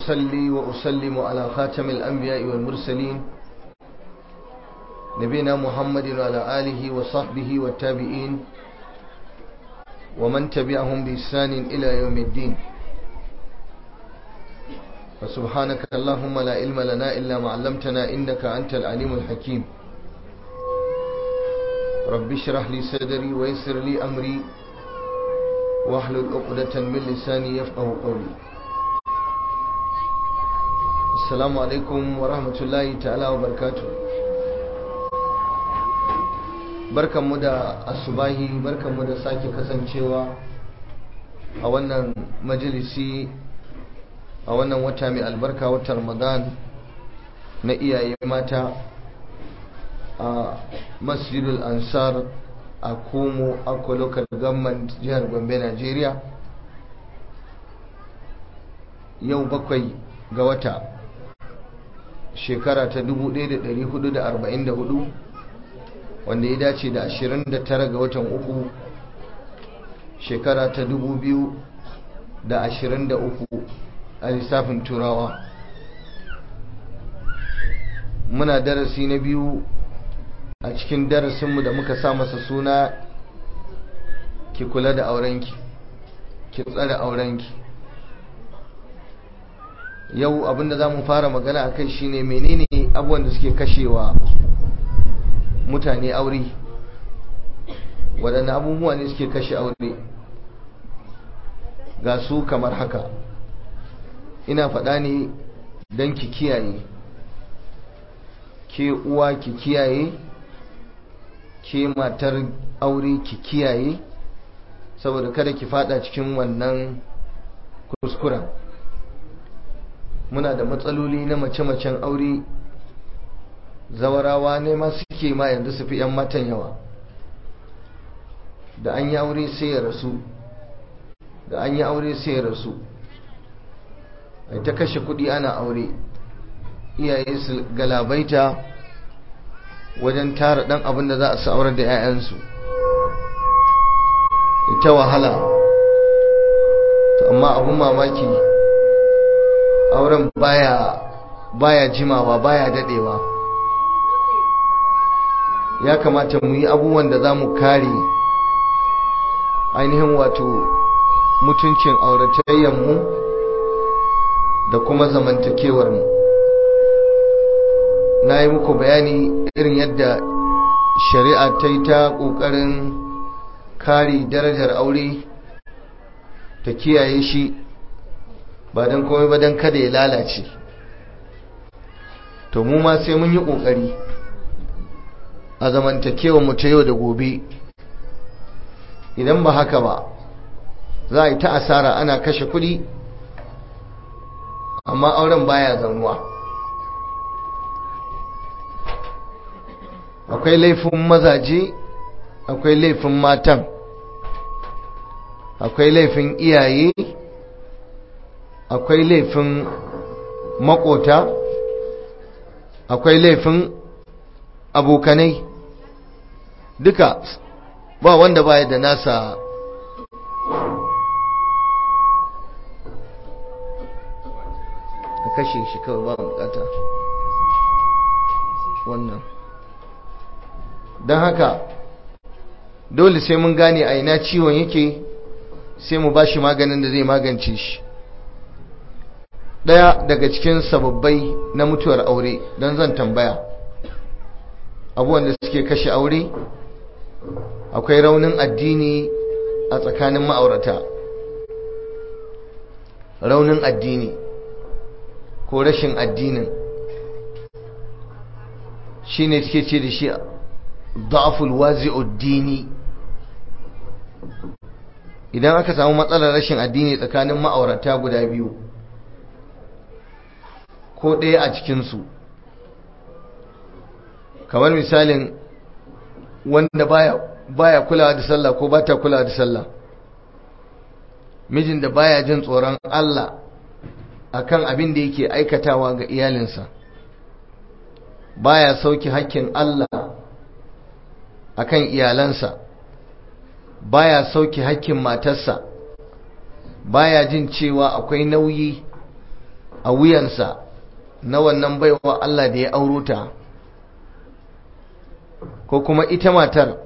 وأصلي وأسلم على خاتم الأنبياء والمرسلين نبينا محمد وعلى آله وصحبه والتابعين ومن تبعهم بإحسان إلى يوم الدين فسبحانك اللهم لا علم لنا إلا ما علمتنا إنك أنت العليم الحكيم رب اشرح لي صدري ويسر لي أمري واحلل عقدة من لساني يفقه قولي السلام عليكم ورحمة الله تعالى وبركاته barkanmu da asubahi barkanmu da sake kasancewa a wannan majalisi a wannan wata mai albarka wata ramadan na iyaye mata a masjidul ansar a komo akwa local government jihar gombe nigeria yau bakwai ga wata shekara ta 1444 wanda ya dace da 29 ga watan uku shekara ta 2023 a lissafin turawa muna darasi na biyu a cikin darasinmu da muka sa masa suna ki kula da aurenki ki tsare aurenki yau abinda za mu fara magana a kai shine menene abubuwan da suke kashewa mutane aure waɗanne abubuwa ne suke kashe aure ga su kamar haka ina faɗa ne don ki kiyaye ke uwa ki kiyaye ke matar aure ki kiyaye saboda kada ki fada cikin wannan kuskuren muna da matsaloli na mace-macen aure zawarawa ne ma suke ma yanzu su fi 'yan matan yawa da an yi aure sai ya rasu da an yi aure sai ya rasu ai ta kashe kudi ana aure iyaye su galabaita wajen tara dan abin da za a su aurar da 'ya'yansu ita wahala to amma abin mamaki auren baya baya jimawa baya dadewa ya kamata mu yi abubuwan da za mu kare ainihin wato mutuncin auratayyanmu da kuma zamantakewarmu na yi muku bayani irin yadda shari'a ta yi ta ƙoƙarin kare darajar aure ta kiyaye shi ba don komai ba don kada ya lalace to mu ma sai mun yi ƙoƙari a zamantakewa mu ta yau da gobe idan ba haka ba za a yi ta asara ana kashe kuɗi amma auren baya zaunuwa akwai laifin mazaje akwai laifin matan akwai laifin iyaye akwai laifin makota akwai laifin abokanai duka ba wanda baya da nasa ka kashe shi kawai ba bukata wannan don haka dole sai mun gane a ina ciwon yake sai mu bashi maganin da zai magance shi daya daga cikin sababbai na mutuwar aure don zan tambaya abubuwan da suke kashe aure akwai raunin addini a tsakanin ma'aurata raunin addini ko rashin addinin shi ne suke ce da shi da'aful wazi'uddini idan aka samu matsalar rashin addini tsakanin ma'aurata guda biyu ko ɗaya a cikinsu kamar misalin wanda baya baya kulawa da sallah ko bata kulawa da sallah mijin da baya jin tsoron Allah akan abin da yake aikatawa ga iyalinsa baya sauki hakkin Allah akan iyalansa baya sauki hakkin matarsa baya jin cewa akwai nauyi a wuyansa na wannan baiwa Allah da ya auro ta ko kuma ita matar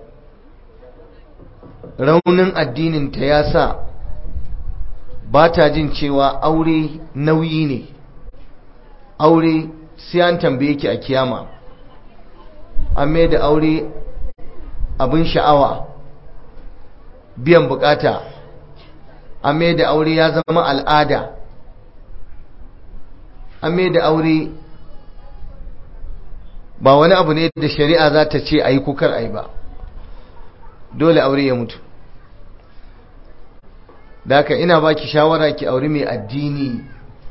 raunin addininta ya sa ba ta jin cewa aure nauyi ne aure sai an tambaye ki a kiyama an mai da aure abin sha'awa biyan bukata an mai da aure ya zama al'ada an mai da aure ba wani abu ne da shari'a za ta ce a yi kukar a yi ba dole aure ya mutu da haka ina baki shawara ki aure mai addini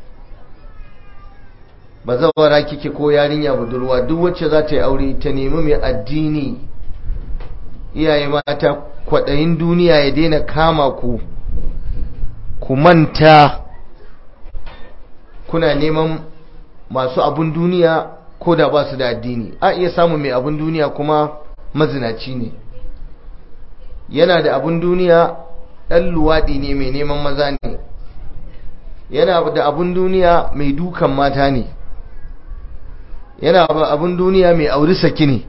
ba zawara kike ko yarinya budurwa duk wacce za ta yi aure ta nemi mai addini iyaye mata kwaɗayin duniya ya daina kama ku ku manta kuna neman masu abun duniya ko da ba su da addini a iya samun mai abun duniya kuma mazinaci ne yana da abun duniya ɗan luwaɗi ne mai neman maza ne yana da abun duniya mai dukan mata ne yana da abun duniya mai auri saki ne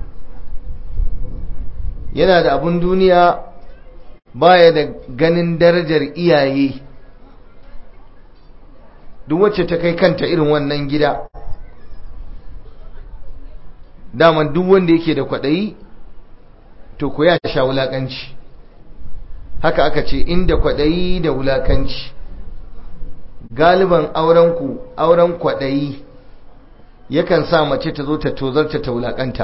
yana da abun duniya baya da ganin darajar iyaye duk wacce ta kai kanta irin wannan gida daman duk wanda yake da kwaɗayi to ku ya sha wulaƙanci haka aka ce inda kwaɗayi da wulaƙanci galiban aurenku auren kwaɗayi yakan sa mace ta zo ta tozarta ta wulaƙanta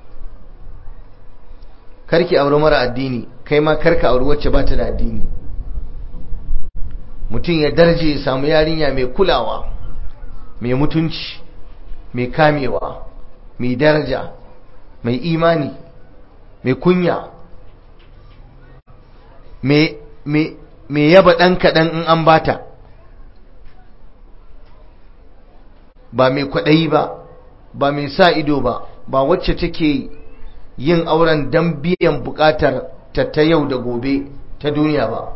karki auri mara addini kai ma karka auri wacce ba ta da addini mutum ya darje ya samu yarinya mai kulawa mai mutunci mai kamewa mai daraja mai imani mai kunya mai yaba ɗan kaɗan in an bata ba mai kwaɗayi ba ba mai sa ido ba ba wacce take yin auren don biyan buƙatar ta ta yau da gobe ta duniya ba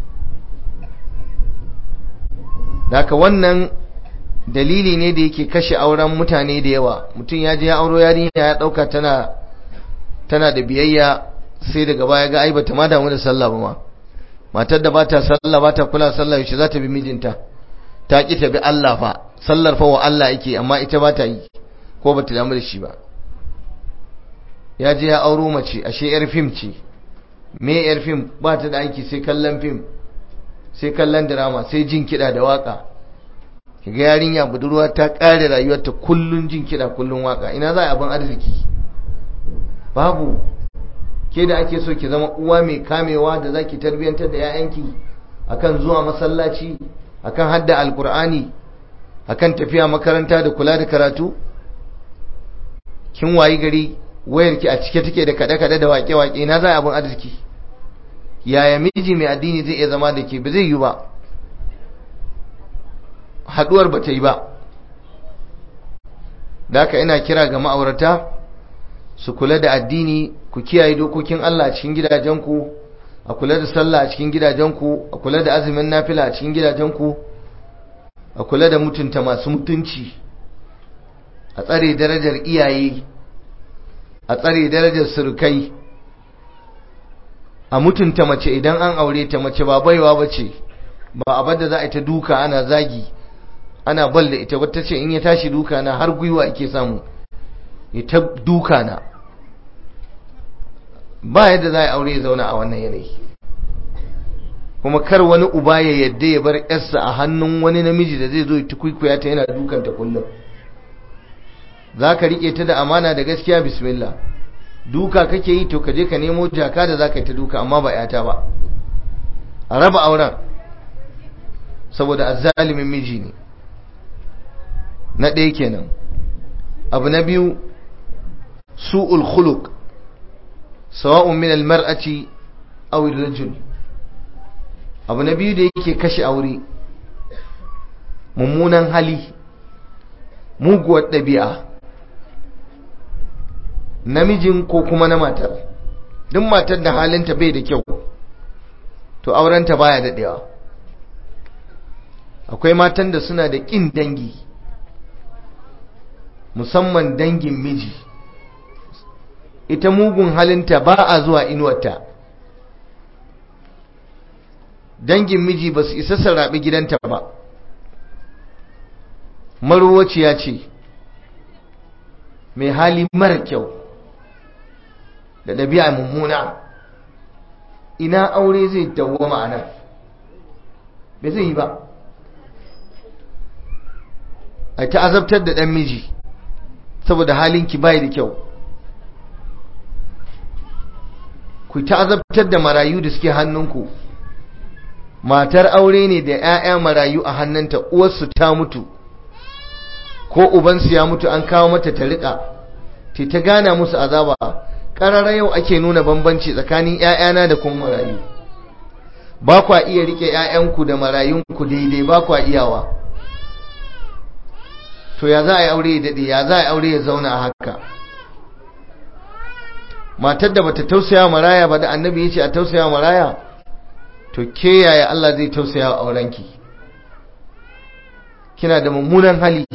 daga wannan dalili ne da yake kashe auren mutane da yawa mutum ya je ya auro yarinya ya ɗauka tana tana da biyayya sai daga baya ga ai bata ma damu da sallah ba ma matar da bata sallah bata kula sallah yaushe za ta bi mijinta ta ki ta bi Allah fa sallar fa wa Allah yake amma ita bata yi ko bata damu da shi ba ya je ya auro mace ashe yar fim ce me yar fim ba ta da aiki sai kallon fim sai kallon drama sai jin kiɗa da waka kiga yarinya budurwa ta ƙare rayuwarta kullun jin kiɗa kullun waka ina za a abin arziki babu ke da ake so ki zama uwa mai kamewa da zaki tarbiyantar da 'ya'yanki akan zuwa masallaci akan hadda alkur'ani akan tafiya makaranta da kula da karatu kin wayi gari wayarki a cike take da kada-kada da wake-wake na za abin arziki yaya miji mai addini zai iya zama da ke ba zai yi ba haduwar ba ta yi ba da haka ina kira ga ma'aurata su kula da addini ku kiyaye dokokin Allah a cikin gidajenku a kula da sallah a cikin gidajenku a kula da azumin nafila a cikin gidajenku a kula da mutunta masu mutunci a tsare darajar iyaye a tsare darajar surukai a mutunta mace idan an aure ta mace ba baiwa bace ba abin da za a yi ta duka ana zagi ana bal da ita wata ce in ya tashi duka na har gwiwa ake samu ya ta duka na ba yadda za a aure ya zauna a wannan yanayi kuma kar wani uba ya yadda ya bar yarsa a hannun wani namiji da zai zo ya tukwikuya ta yana dukanta kullum za ka riƙe ta da amana da gaskiya bismillah duka kake yi to ka je ka nemo jaka da za ka yi ta duka amma ba yata ba a raba auren saboda azzalimin miji ne na ɗaya kenan abu na biyu su'ul khuluq sawa'un min almar'ati aw ar-rajul abu na biyu da yake kashe aure mummunan hali muguwar ɗabi'a namijin ko kuma na matar duk matar da halinta bai da kyau to aurenta baya daɗewa akwai matan da suna da ƙin dangi musamman dangin miji ita mugun halinta ba a zuwa inuwarta dangin miji ba su isa sarraɓi gidanta ba maruwaciya ce mai hali mara kyau da ɗabi'a mummuna ina aure zai dawo ma'anar bai zai yi ba a ta azabtar da ɗan miji saboda halinki bai da kyau ku ta azabtar da marayu da suke hannunku matar aure ne da 'ya'ya marayu a hannunta uwarsu ta mutu ko ubansu ya mutu an kawo mata ta riƙa te ta gana musu azaba ƙarara yau ake nuna bambanci tsakanin 'ya'yana da kuma marayu ba kwa iya riƙe 'ya'yanku da marayunku daidai ba kwa iyawa to ya za a yi aure ya daɗe ya za a yi aure ya zauna a haka matar da bata tausaya maraya ba da annabi ya ce a tausaya maraya to ke yaya Allah zai tausaya wa aurenki kina da mummunan hali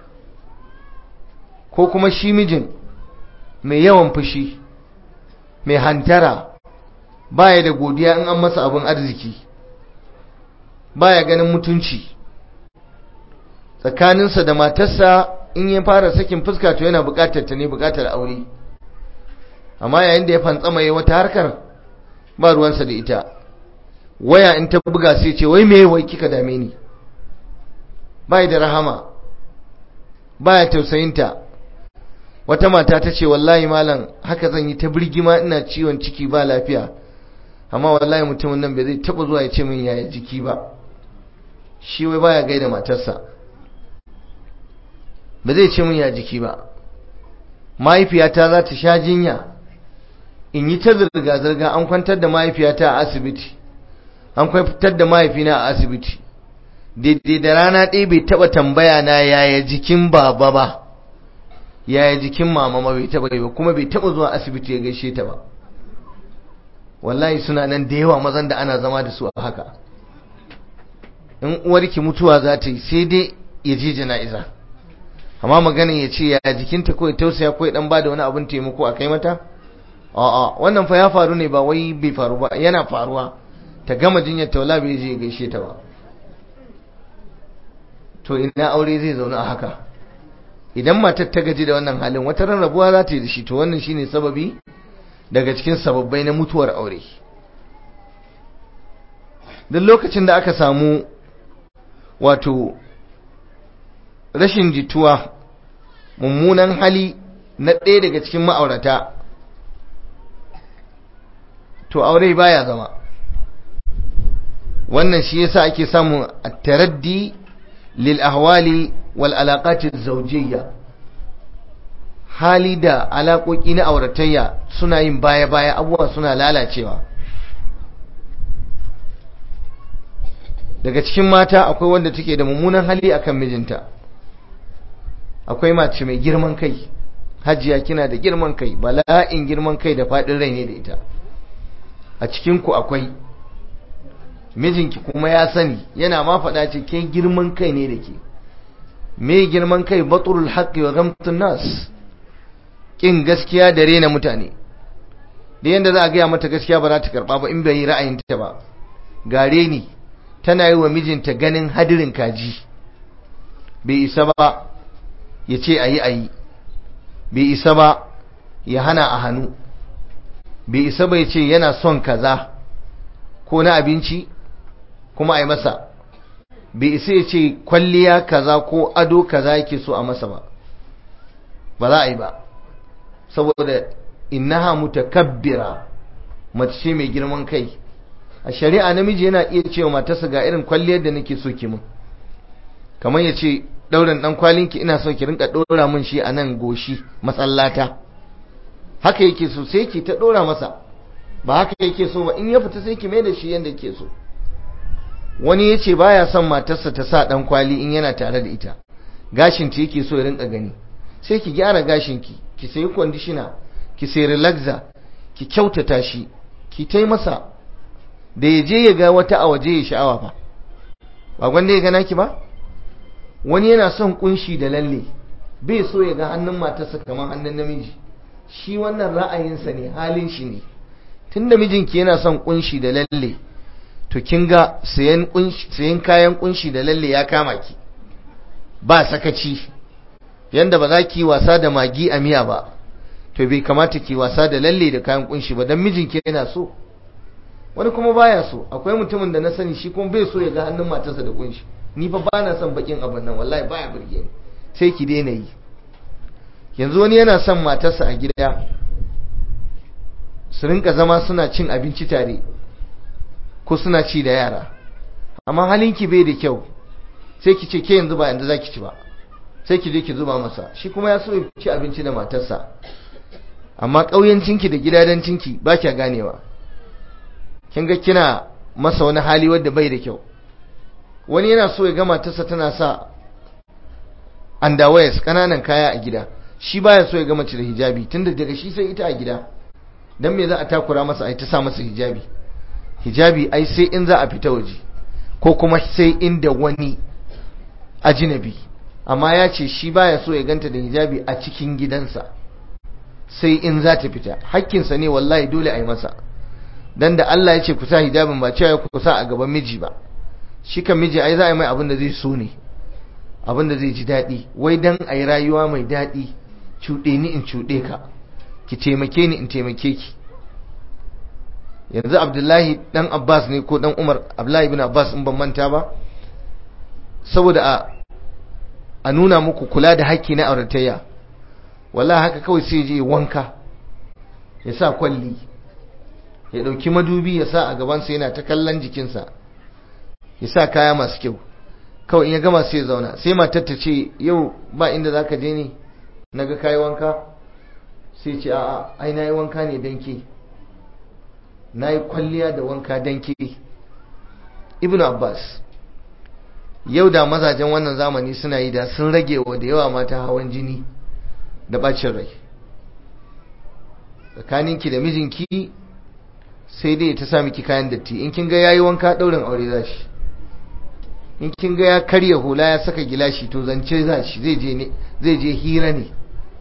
ko kuma shi mijin mai yawan fushi mai hantara baya da godiya in an masa abin arziki baya ganin mutunci tsakaninsa da matarsa in ya fara sakin fuska to yana bukatar ta ne bukatar aure amma yayin da ya fantsama yi wata harkar ba ruwansa da ita waya in ta buga sai ce wai me wai kika dame ni bai da rahama baya tausayinta wata mata ta ce wallahi malam haka zan yi ta birgima ina ciwon ciki ba lafiya amma wallahi mutumin nan bai zai taba zuwa ya ce min yaya jiki ba shi wai baya gaida matarsa ba zai ce min ya jiki ba mahaifiyata za ta sha jinya in yi ta zirga-zirga an kwantar da mahaifiyata a asibiti an kwantar da mahaifina a asibiti daidai da rana ɗaya bai taɓa tambaya na yaya jikin baba ba yaya jikin mama ma bai taɓa yi ba kuma bai taɓa zuwa asibiti ya gaishe ta ba wallahi suna nan da yawa mazan da ana zama da su a haka in uwarki mutuwa za ta yi sai dai ya je jana'iza amma maganin ya ce ya jikinta ko ya tausaya ko ya dan bada wani abin taimako a kai mata a'a wannan fa ya faru ne ba wai bai faru ba yana faruwa ta gama jinyar taula bai je gaishe ta ba to ina aure zai zauna a haka idan matar ta gaji da wannan halin wata rarrabuwa za ta yi da shi to wannan shine sababi daga cikin sababbai na mutuwar aure duk lokacin da aka samu wato rashin jituwa mummunan hali na ɗaya daga cikin ma'aurata to aure baya zama wannan shi yasa ake samu at-taraddi lil ahwali wal alaqati zawjiyya hali da alaƙoƙi na auratayya suna yin baya-baya abubuwa suna lalacewa daga cikin mata akwai wanda take da mummunan hali akan mijinta akwai mace mai girman kai hajiya kina da girman kai bala'in girman kai da faɗin rai ne da ita a cikinku akwai mijinki kuma ya sani yana ma faɗa ce ke girman kai ne da ke me girman kai baturul haqqi wa ghamtun nas kin gaskiya da rena mutane da yanda za a gaya mata gaskiya ba za ta karba ba in bai yi ra'ayinta ba gare ni tana yi wa mijinta ganin hadirin kaji bai isa ba ya ce a yi a yi bai isa ba ya hana a hannu bai isa ba ya ce yana son kaza ko na abinci kuma a yi masa bai isa ya ce kwalliya kaza ko ado kaza yake so a masa ba ba za a yi ba saboda innaha mutakabbira mace ce mai girman kai a shari'a namiji yana iya cewa matarsa ga irin kwalliyar da nake so ki mun kamar ya ce ɗaurin ɗan kwalinki ina so ki rinka ɗora mun shi a nan goshi matsallata haka yake so sai ki ta ɗora masa ba haka yake so ba in ya fita sai ki mai da shi yadda yake so wani ya ce baya son matarsa ta sa ɗan kwali in yana tare da ita gashinta yake so ya rinka gani sai ki gyara gashinki ki sayi kwandishina ki sayi relaxer ki kyautata shi ki tai masa da ya je ya ga wata a waje ya sha'awa fa ba gwanda ya gana ki ba wani yana son kunshi da lalle bai so ya ga hannun matarsa kamar hannun namiji shi wannan ra'ayinsa ne halin shi ne tunda mijinki yana son kunshi da lalle to kin ga sayan kayan kunshi da lalle ya kama ki ba sakaci yanda ba za ki wasa da magi a miya ba to bai kamata ki wasa da lalle da kayan kunshi ba dan mijinki yana so wani kuma baya so akwai mutumin da na sani shi kuma bai so ya ga hannun matarsa da kunshi ni fa ba na son bakin abin nan wallahi baya burge ni sai ki daina yi yanzu wani yana son matarsa a gida su rinka zama suna cin abinci tare ko suna ci da yara amma halinki bai da kyau sai ki ce ke yanzu ba yanzu zaki ci ba sai ki je ki zuba masa shi kuma ya so ya ci abinci da matarsa amma ƙauyancinki da gidadancinki ba kya ganewa kin ga kina masa wani hali wanda bai da kyau wani yana so ya ga matarsa tana sa underwears kananan kaya a gida shi baya so ya ga mace da hijabi tunda daga shi sai ita a gida dan me za a takura masa ai ta sa masa hijabi hijabi ai sai in za a fita waje ko kuma sai inda wani ajinabi amma ya ce shi baya so ya ganta da hijabi a cikin gidansa sai in za ta fita hakkinsa ne wallahi dole a yi masa dan da Allah ya ce ku sa hijabin ba cewa ku sa a gaban miji ba shi kan miji ai za a yi mai abin da zai so ne abin da zai ji daɗi wai dan a yi rayuwa mai daɗi cuɗe ni in cuɗe ka ki taimake ni in taimake ki yanzu abdullahi dan abbas ne ko dan umar abdullahi bin abbas in ban manta ba saboda a a nuna muku kula da haƙƙi na auratayya wallahi haka kawai sai je wanka ya sa kwalli ya ɗauki madubi ya sa a gabansa yana ta kallon jikinsa ya sa kaya masu kyau kawai in ya gama sai ya zauna sai matar ta ce yau ba inda za ka je ne na ga kayi wanka sai ce a'a ai na yi wanka ne don ke na yi kwalliya da wanka don ke ibn abbas yau da mazajen wannan zamani suna yi da sun rage wa da yawa mata hawan jini da bacin rai tsakaninki da mijinki sai dai ta sa miki kayan datti in kin ga yayi wanka daurin aure za shi in kin ga ya karya hula ya saka gilashi to zance za shi zai je ne zai je hira ne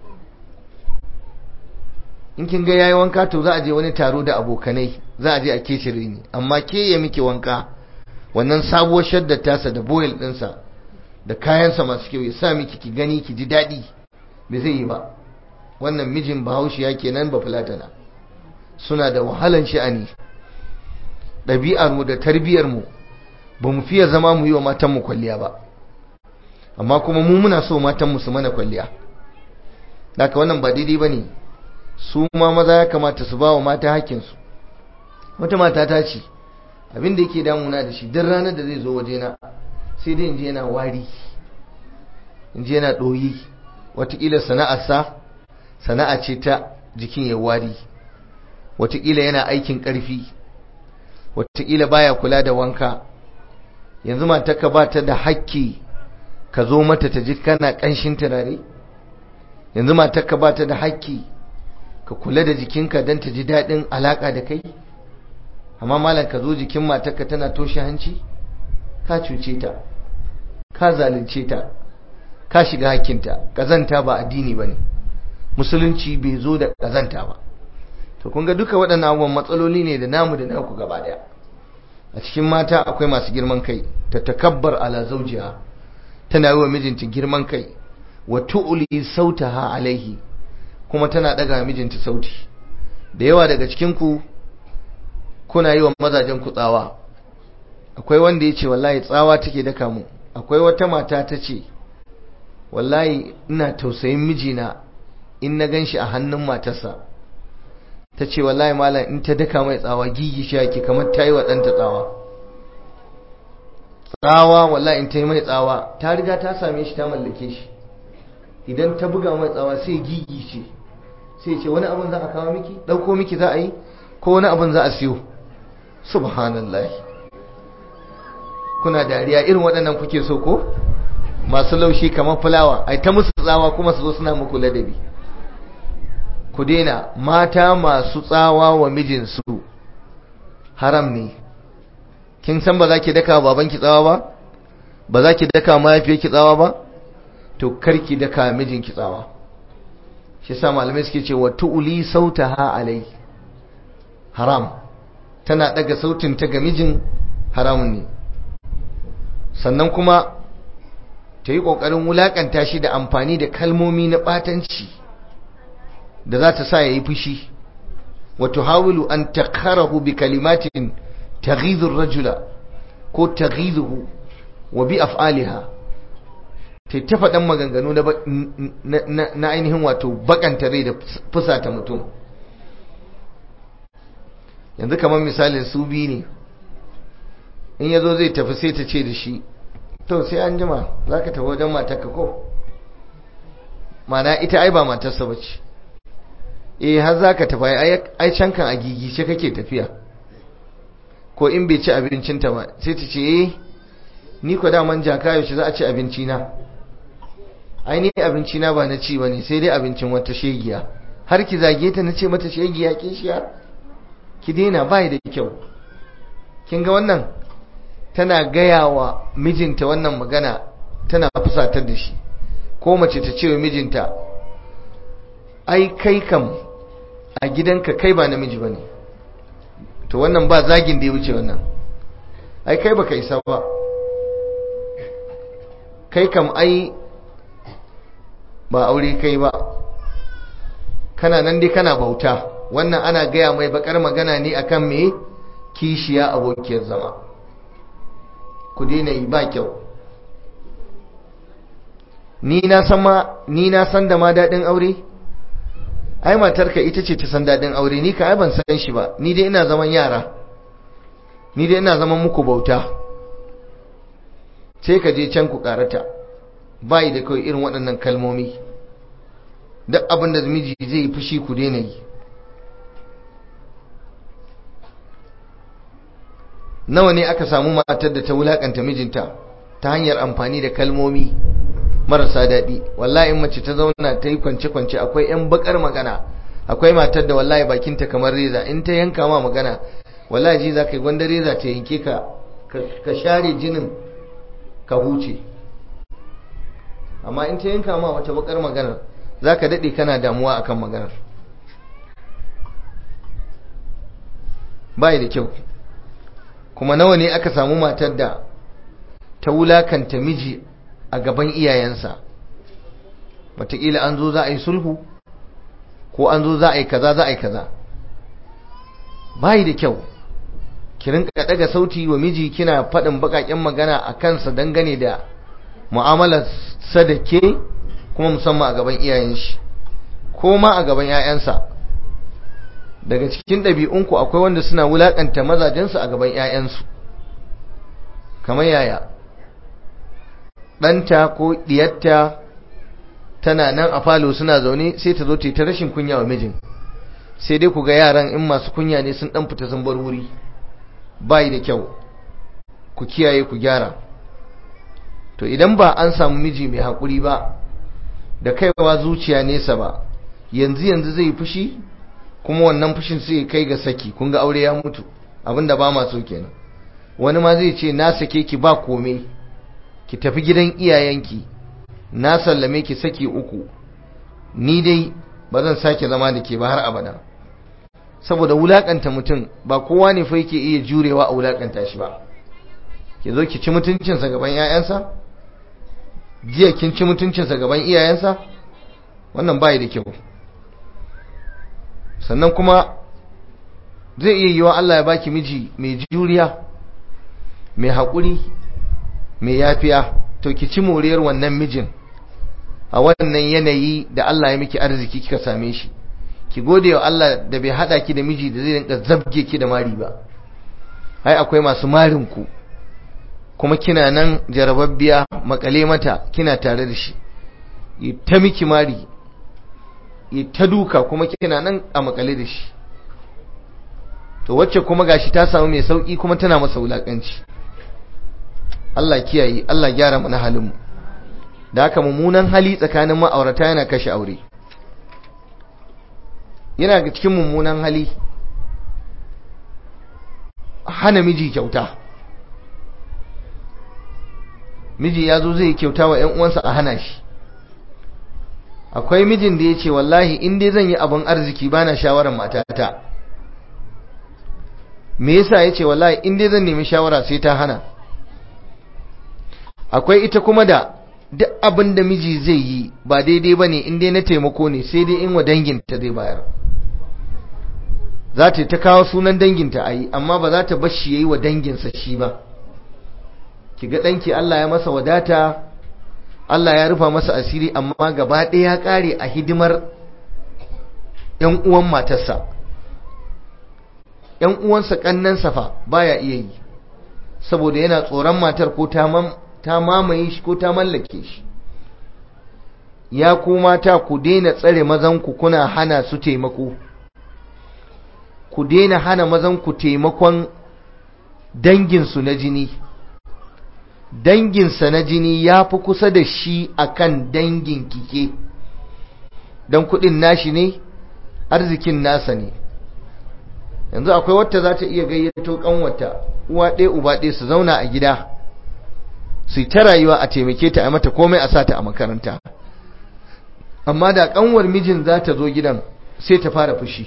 in kin ga yayi wanka to za a je wani taro da abokanai za a je a kecire ni amma ke ya miki wanka wannan sabuwar shaddar tasa da boil ɗinsa da kayansa masu kyau ya sa miki ki gani ki ji daɗi bai zai yi ba wannan mijin bahaushe ya kenan ba fulatana suna da wahalan sha'ani ɗabi'ar mu da tarbiyyar mu ba mu fiye zama mu yi wa matan mu kwalliya ba amma kuma mu muna so matan mu su mana kwalliya haka wannan ba daidai bane su ma maza ya kamata su ba wa mata hakkinsu wata mata ta ce abin da yake damuna da shi duk ranar da zai zo wajena sai dai inji yana wari inji yana ɗoyi watakila sana'arsa sana'a ce ta jikin ya wari watakila yana aikin ƙarfi watakila baya kula da wanka yanzu matarka ba ta da hakki ka zo mata ta ji kana ƙanshin turare yanzu matarka ba ta da hakki ka kula da jikinka don ta ji daɗin alaƙa da kai amma malam ka zo jikin matarka tana toshe hanci ka cuce ta ka zalunce ta ka shiga hakkinta kazanta ba addini bane musulunci bai zo da kazanta ba to kun ga duka waɗannan abubuwan matsaloli ne da namu da naku gaba daya a cikin mata akwai masu girman kai ta takabbar ala zawjiha tana yi wa mijinta girman kai wa tu'li sautaha alaihi kuma tana daga mijinta sauti da yawa daga cikin ku kuna yi wa mazajen ku tsawa akwai wanda ya ce wallahi tsawa take daka mu akwai wata mata ta ce wallahi ina tausayin mijina in na gan shi a hannun matarsa ta ce wallahi malam in ta daka mai tsawa gigi shi yake kamar ta yi wa ɗanta tsawa tsawa wallahi in ta yi mai tsawa ta riga ta same shi ta mallake shi idan ta buga mai tsawa sai gigi ce sai ce wani abin za a kawo miki ɗauko miki za a yi ko wani abin za a siyo subhanallah kuna dariya irin waɗannan kuke so ko masu laushi kamar fulawa ai ta musu tsawa kuma su zo suna muku ladabi ku daina mata masu tsawa wa mijinsu haram ne kin san ba za ki daka babanki tsawa ba ba za ki daka mahaifiyarki tsawa ba to karki daka mijinki tsawa shi sa malamai suke cewa tu'li sautaha alai haram tana daga sautin ta ga mijin haramun ne sannan kuma ta yi ƙoƙarin wulaƙanta shi da amfani da kalmomi na ɓatanci da za ta sa ya yi fushi wato hawilu an takarahu bi kalimatin taghidhur rajula ko taghidhuhu wa bi af'aliha ta ta faɗan maganganu na ainihin wato bakanta rai da fusata mutum yanzu kamar misalin su biyu ne in ya zo zai tafi sai ta ce da shi to sai an jima za ka tafi wajen matarka ko mana ita ai ba matarsa ba ce eh har za ka tafi ai can kan a gigice kake tafiya ko in bai ci abincinta ba sai ta ce eh ni ko daman jaka yaushe za a ci abinci na ai ni abinci na ba na ci bane sai dai abincin wata shegiya har ki zage ta na ce mata shegiya ke shiya ki daina bai da kyau kin ga wannan tana gaya wa mijinta wannan magana tana fusatar da shi ko mace ta ce wa mijinta ai kai kam a gidanka kai ba namiji ba ne to wannan ba zagin da ya wuce wannan ai kai baka isa ba kai kam ai ba aure kai ba kana nan dai kana bauta wannan ana gaya mai bakar magana ne akan me kishiya abokiyar zama ku daina yi ba kyau ni na san ma ni na san da ma dadin aure ai matarka ita ce ta san dadin aure ni ka ai ban san shi ba ni dai ina zaman yara ni dai ina zaman muku bauta sai ka je can ku karata bai da kawai irin waɗannan kalmomi duk abin da miji zai yi fushi ku daina yi nawa ne aka samu matar da ta wulakanta mijinta ta hanyar amfani da kalmomi marasa daɗi wallahi in mace ta zauna ta yi kwance-kwance akwai 'yan bakar magana akwai matar da wallahi bakinta kamar reza in ta yanka ma magana wallahi ji za ka yi gwanda reza ta yanke ka ka share jinin ka huce amma in ta yanka ma wata bakar maganar za ka daɗe kana damuwa akan maganar bai da kyau kuma nawa ne aka samu matar da ta wulakanta miji a gaban iyayensa wataƙila an zo za a yi sulhu ko an zo za a yi kaza za a yi kaza bai da kyau ki rinka daga sauti wa miji kina faɗin baƙaƙen magana a kansa dangane da mu'amalar sadake kuma musamman a gaban iyayen shi ko ma a gaban 'ya'yansa daga cikin ɗabi'unku akwai wanda suna wulaƙanta mazajensu a gaban 'ya'yansu kamar yaya ɗanta ko ɗiyatta tana nan a falo suna zaune sai ta zo ta yi ta rashin kunya wa mijin sai dai ku ga yaran in masu kunya ne sun ɗan fita sun bar wuri bayi da kyau ku kiyaye ku gyara to idan ba an samu miji mai haƙuri ba da kaiwa zuciya nesa ba yanzu yanzu zai fushi kuma wannan fushin sai kai ga saki kun ga aure ya mutu abinda ba ma so kenan wani ma zai ce na sake ki ba kome ki tafi gidan iyayenki na sallame ki saki uku ni dai ba zan sake zama da ke ba har abada saboda wulakanta mutum ba kowa ne fa yake iya jurewa a wulakanta shi ba ki zo ki ci mutuncinsa gaban 'ya'yansa jiya kin ci mutuncinsa gaban iyayensa wannan bai da kyau sannan kuma zai iya yiwa Allah ya baki miji mai juriya mai haƙuri mai yafiya to ki ci moriyar wannan mijin a wannan yanayi da Allah ya miki arziki kika same shi ki gode wa Allah da bai hada ki da miji da zai rinka zabge ki da mari ba ai akwai masu marin ku kuma kina nan jarababbiya makale mata kina tare da shi ta miki mari ta duka kuma kina nan a makale da shi to wacce kuma gashi ta samu mai sauki kuma tana masa wulakanci Allah kiyaye Allah gyara mana halin mu da haka mummunan hali tsakanin ma'aurata yana kashe aure yana ga cikin mummunan hali hana miji kyauta miji ya zo zai kyauta wa ‘yan uwansa a hana shi akwai mijin da ya ce wallahi in dai zan yi abin arziki ba na shawarar matata me yasa ya ce wallahi in dai zan nemi shawara sai ta hana akwai ita kuma da duk abin da miji zai yi ba daidai ba ne in dai na taimako ne sai dai in wa danginta zai bayar za ta ta kawo sunan danginta a yi amma ba za ta bashi ya yi wa danginsa shi ba ki ga ɗanki Allah ya masa wadata Allah ya rufa masa asiri amma gaba ɗaya ya ƙare a hidimar ‘yan uwan matarsa ‘yan uwansa ƙannansa fa baya iya yi saboda yana tsoron matar ko ta mamaye shi ko ta mallake shi ya ku mata ku daina tsare mazanku kuna hana su taimako ku daina hana mazanku taimakon danginsu na jini danginsa na jini ya fi kusa da shi akan dangin kike don kudin nashi ne arzikin nasa ne yanzu akwai wata za ta iya gayyato kanwata uwa ɗaya uba ɗaya su zauna a gida su ta rayuwa a taimake ta a mata komai a sata a makaranta amma da kanwar mijin za ta zo gidan sai ta fara fushi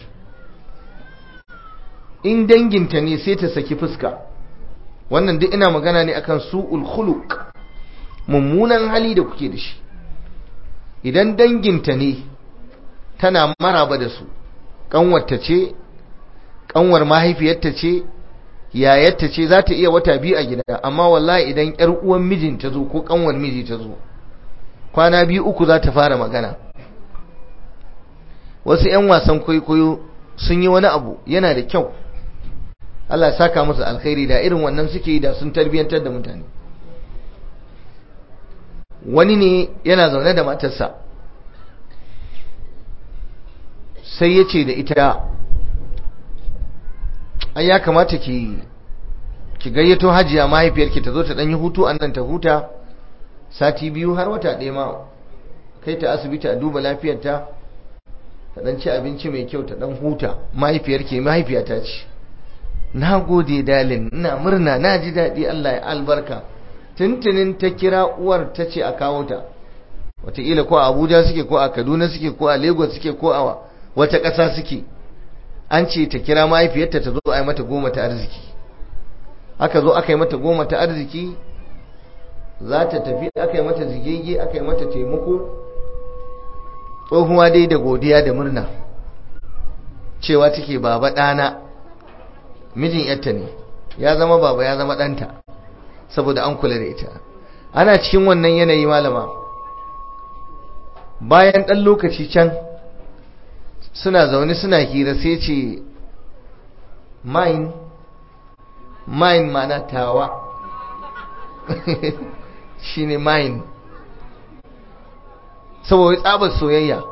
in danginta ne sai ta saki fuska wannan duk ina magana ne akan su'ul khuluq mummunan hali da kuke da shi idan danginta ne tana maraba da su kanwarta ce kanwar mahaifiyarta ce yayarta ce za ta iya wata biyu a gida amma wallahi idan yar uwan mijin ta zo ko kanwar miji ta zo kwana biyu uku za ta fara magana wasu 'yan wasan kwaikwayo sun yi wani abu yana da kyau Allah ya saka musu alkhairi da irin wannan suke yi da sun tarbiyantar da mutane wani ne yana zaune da matarsa sai ya ce da ita ai ya kamata ki ki gayyato hajiya mahaifiyarki ta zo ta ɗan yi hutu an nan ta huta sati biyu har wata ɗaya ma kai ta asibiti a duba lafiyarta ta ɗan ci abinci mai kyau ta ɗan huta mahaifiyarki mahaifiyata ce na gode dalin ina murna na ji daɗi Allah ya albarka tuntunin ta kira uwar ta ce a kawo ta wataƙila ko a abuja suke ko a kaduna suke ko a lagos suke ko a wata ƙasa suke an ce ta kira mahaifiyarta ta zo a yi mata goma ta arziki aka zo aka yi mata goma ta arziki za ta tafi aka yi mata zigege aka yi mata taimako tsohuwa dai da godiya da murna cewa take baba ɗana mijin yarta ne ya zama baba ya zama ɗanta saboda an kula da ita ana cikin wannan yanayi malama bayan ɗan lokaci can suna zaune suna hira sai ce mine mine mana tawa shine mine saboda tsabar soyayya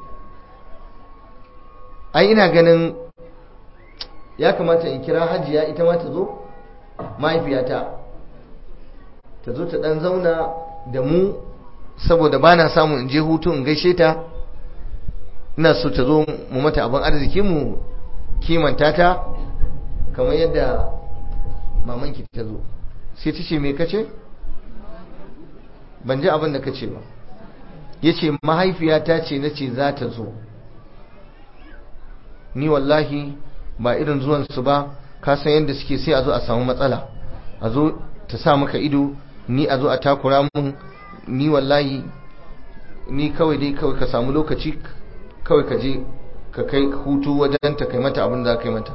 ai ina ganin ya kamata in kira hajiya ita ma ta zo mahaifiyata ta zo ta dan zauna da mu saboda ba na samun in je hutu in gaishe ta ina so ta zo mu mata abin arziki mu kimanta ta kamar yadda mamanki ta zo sai ta ce me kace ban ji abin da kace ba ya ce mahaifiyata ce na ce za ta zo ni wallahi ba irin zuwansu ba ka san yadda suke sai a zo a samu matsala a zo ta sa maka ido ni a zo a takura mun ni wallahi ni kawai dai kawai ka samu lokaci kawai ka je ka kai hutu wajen ta kai mata abin da ka yi mata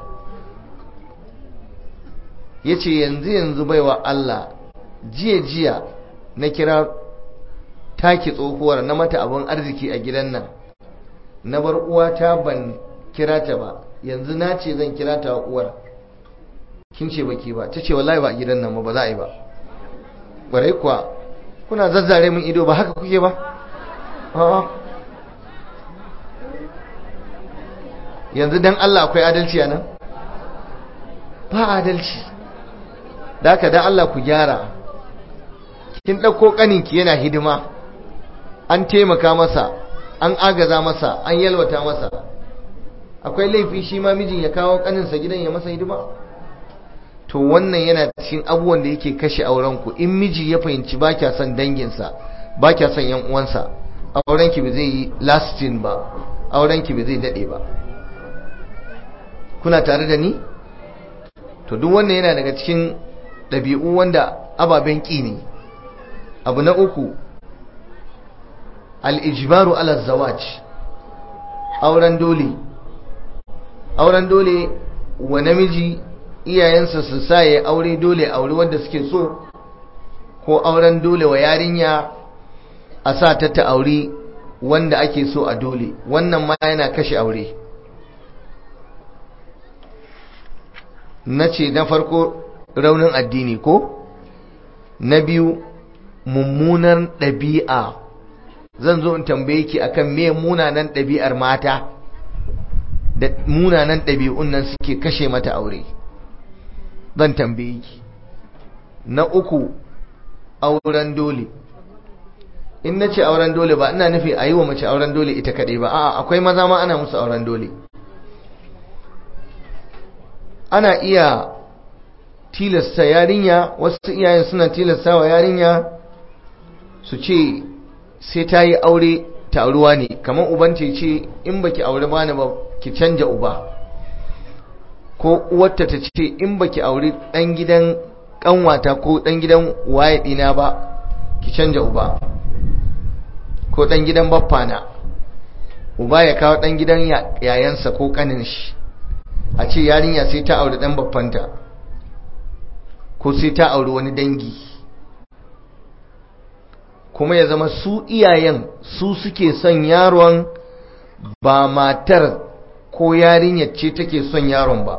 ya ce yanzu yanzu baiwa Allah jiya jiya na kira taki tsohuwar na mata abin arziki a gidan nan na bar uwata ban kira ta ba yanzu na ce zan kira ta uwar kin ce baki ba ta ce wallahi ba a gidan nan ba za a yi ba ƙwarai kuwa kuna zazzare min ido ba haka kuke ba a'a yanzu dan Allah akwai adalci a nan ba adalci da haka dan Allah ku gyara kin ɗauko ƙaninki yana hidima an taimaka masa an agaza masa an yalwata masa akwai laifi shi ma mijin ya kawo ƙaninsa gidan ya masa hidima to wannan yana cikin abubuwan da yake kashe aurenku in miji ya fahimci ba kya son danginsa ba kya son yan uwansa aurenki ba zai yi lasting ba aurenki ba zai dade ba kuna tare da ni to duk wannan yana daga cikin ɗabi'u wanda ababen ƙi ne abu na uku al-ijbaru ala zawaj auren dole auren dole wa namiji iyayensa su sa ya aure dole aure wanda suke so ko auren dole wa yarinya a sa ta ta aure wanda ake so a dole wannan ma yana kashe aure na ce na farko raunin addini ko na biyu mummunan ɗabi'a zan zo in tambaye ki akan me munanan ɗabi'ar mata da munanan ɗabi'un nan suke kashe mata aure zan tambaye ki na uku auren dole in na ce auren dole ba ina nufi a yi wa mace auren dole ita kaɗai ba a'a akwai maza ma ana musu auren dole ana iya tilasta yarinya wasu iyayen suna tilasta wa yarinya su ce sai ta yi aure taruwa ne kamar uban ce ce in baki aure bani ba ki canja uba ko uwarta ta ce in baki aure dan gidan kanwata ko dan gidan waye dina ba ki canja uba ko dan gidan baffana uba ya kawo dan gidan yayansa ko kanin shi a ce yarinya sai ta aure dan baffanta ko sai ta aure wani dangi kuma ya zama su iyayen su suke son yaron ba matar ko yarinyar ce take son yaron ba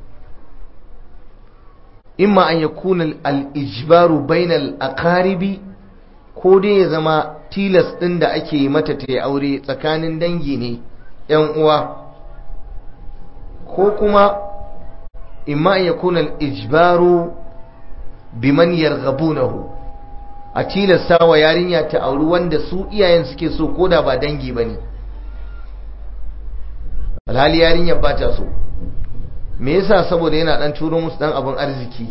imma an yakuna al-ijbaru bainal aqaribi ko dai ya zama tilas din da ake mata ta aure tsakanin dangi ne yan uwa ko kuma imma an yakuna al-ijbaru biman yarghabunahu a tilasta wa yarinya ta auri wanda su iyayen suke so koda ba dangi bane alhali yarinyar ba ta so me yasa saboda yana dan turo musu dan abun arziki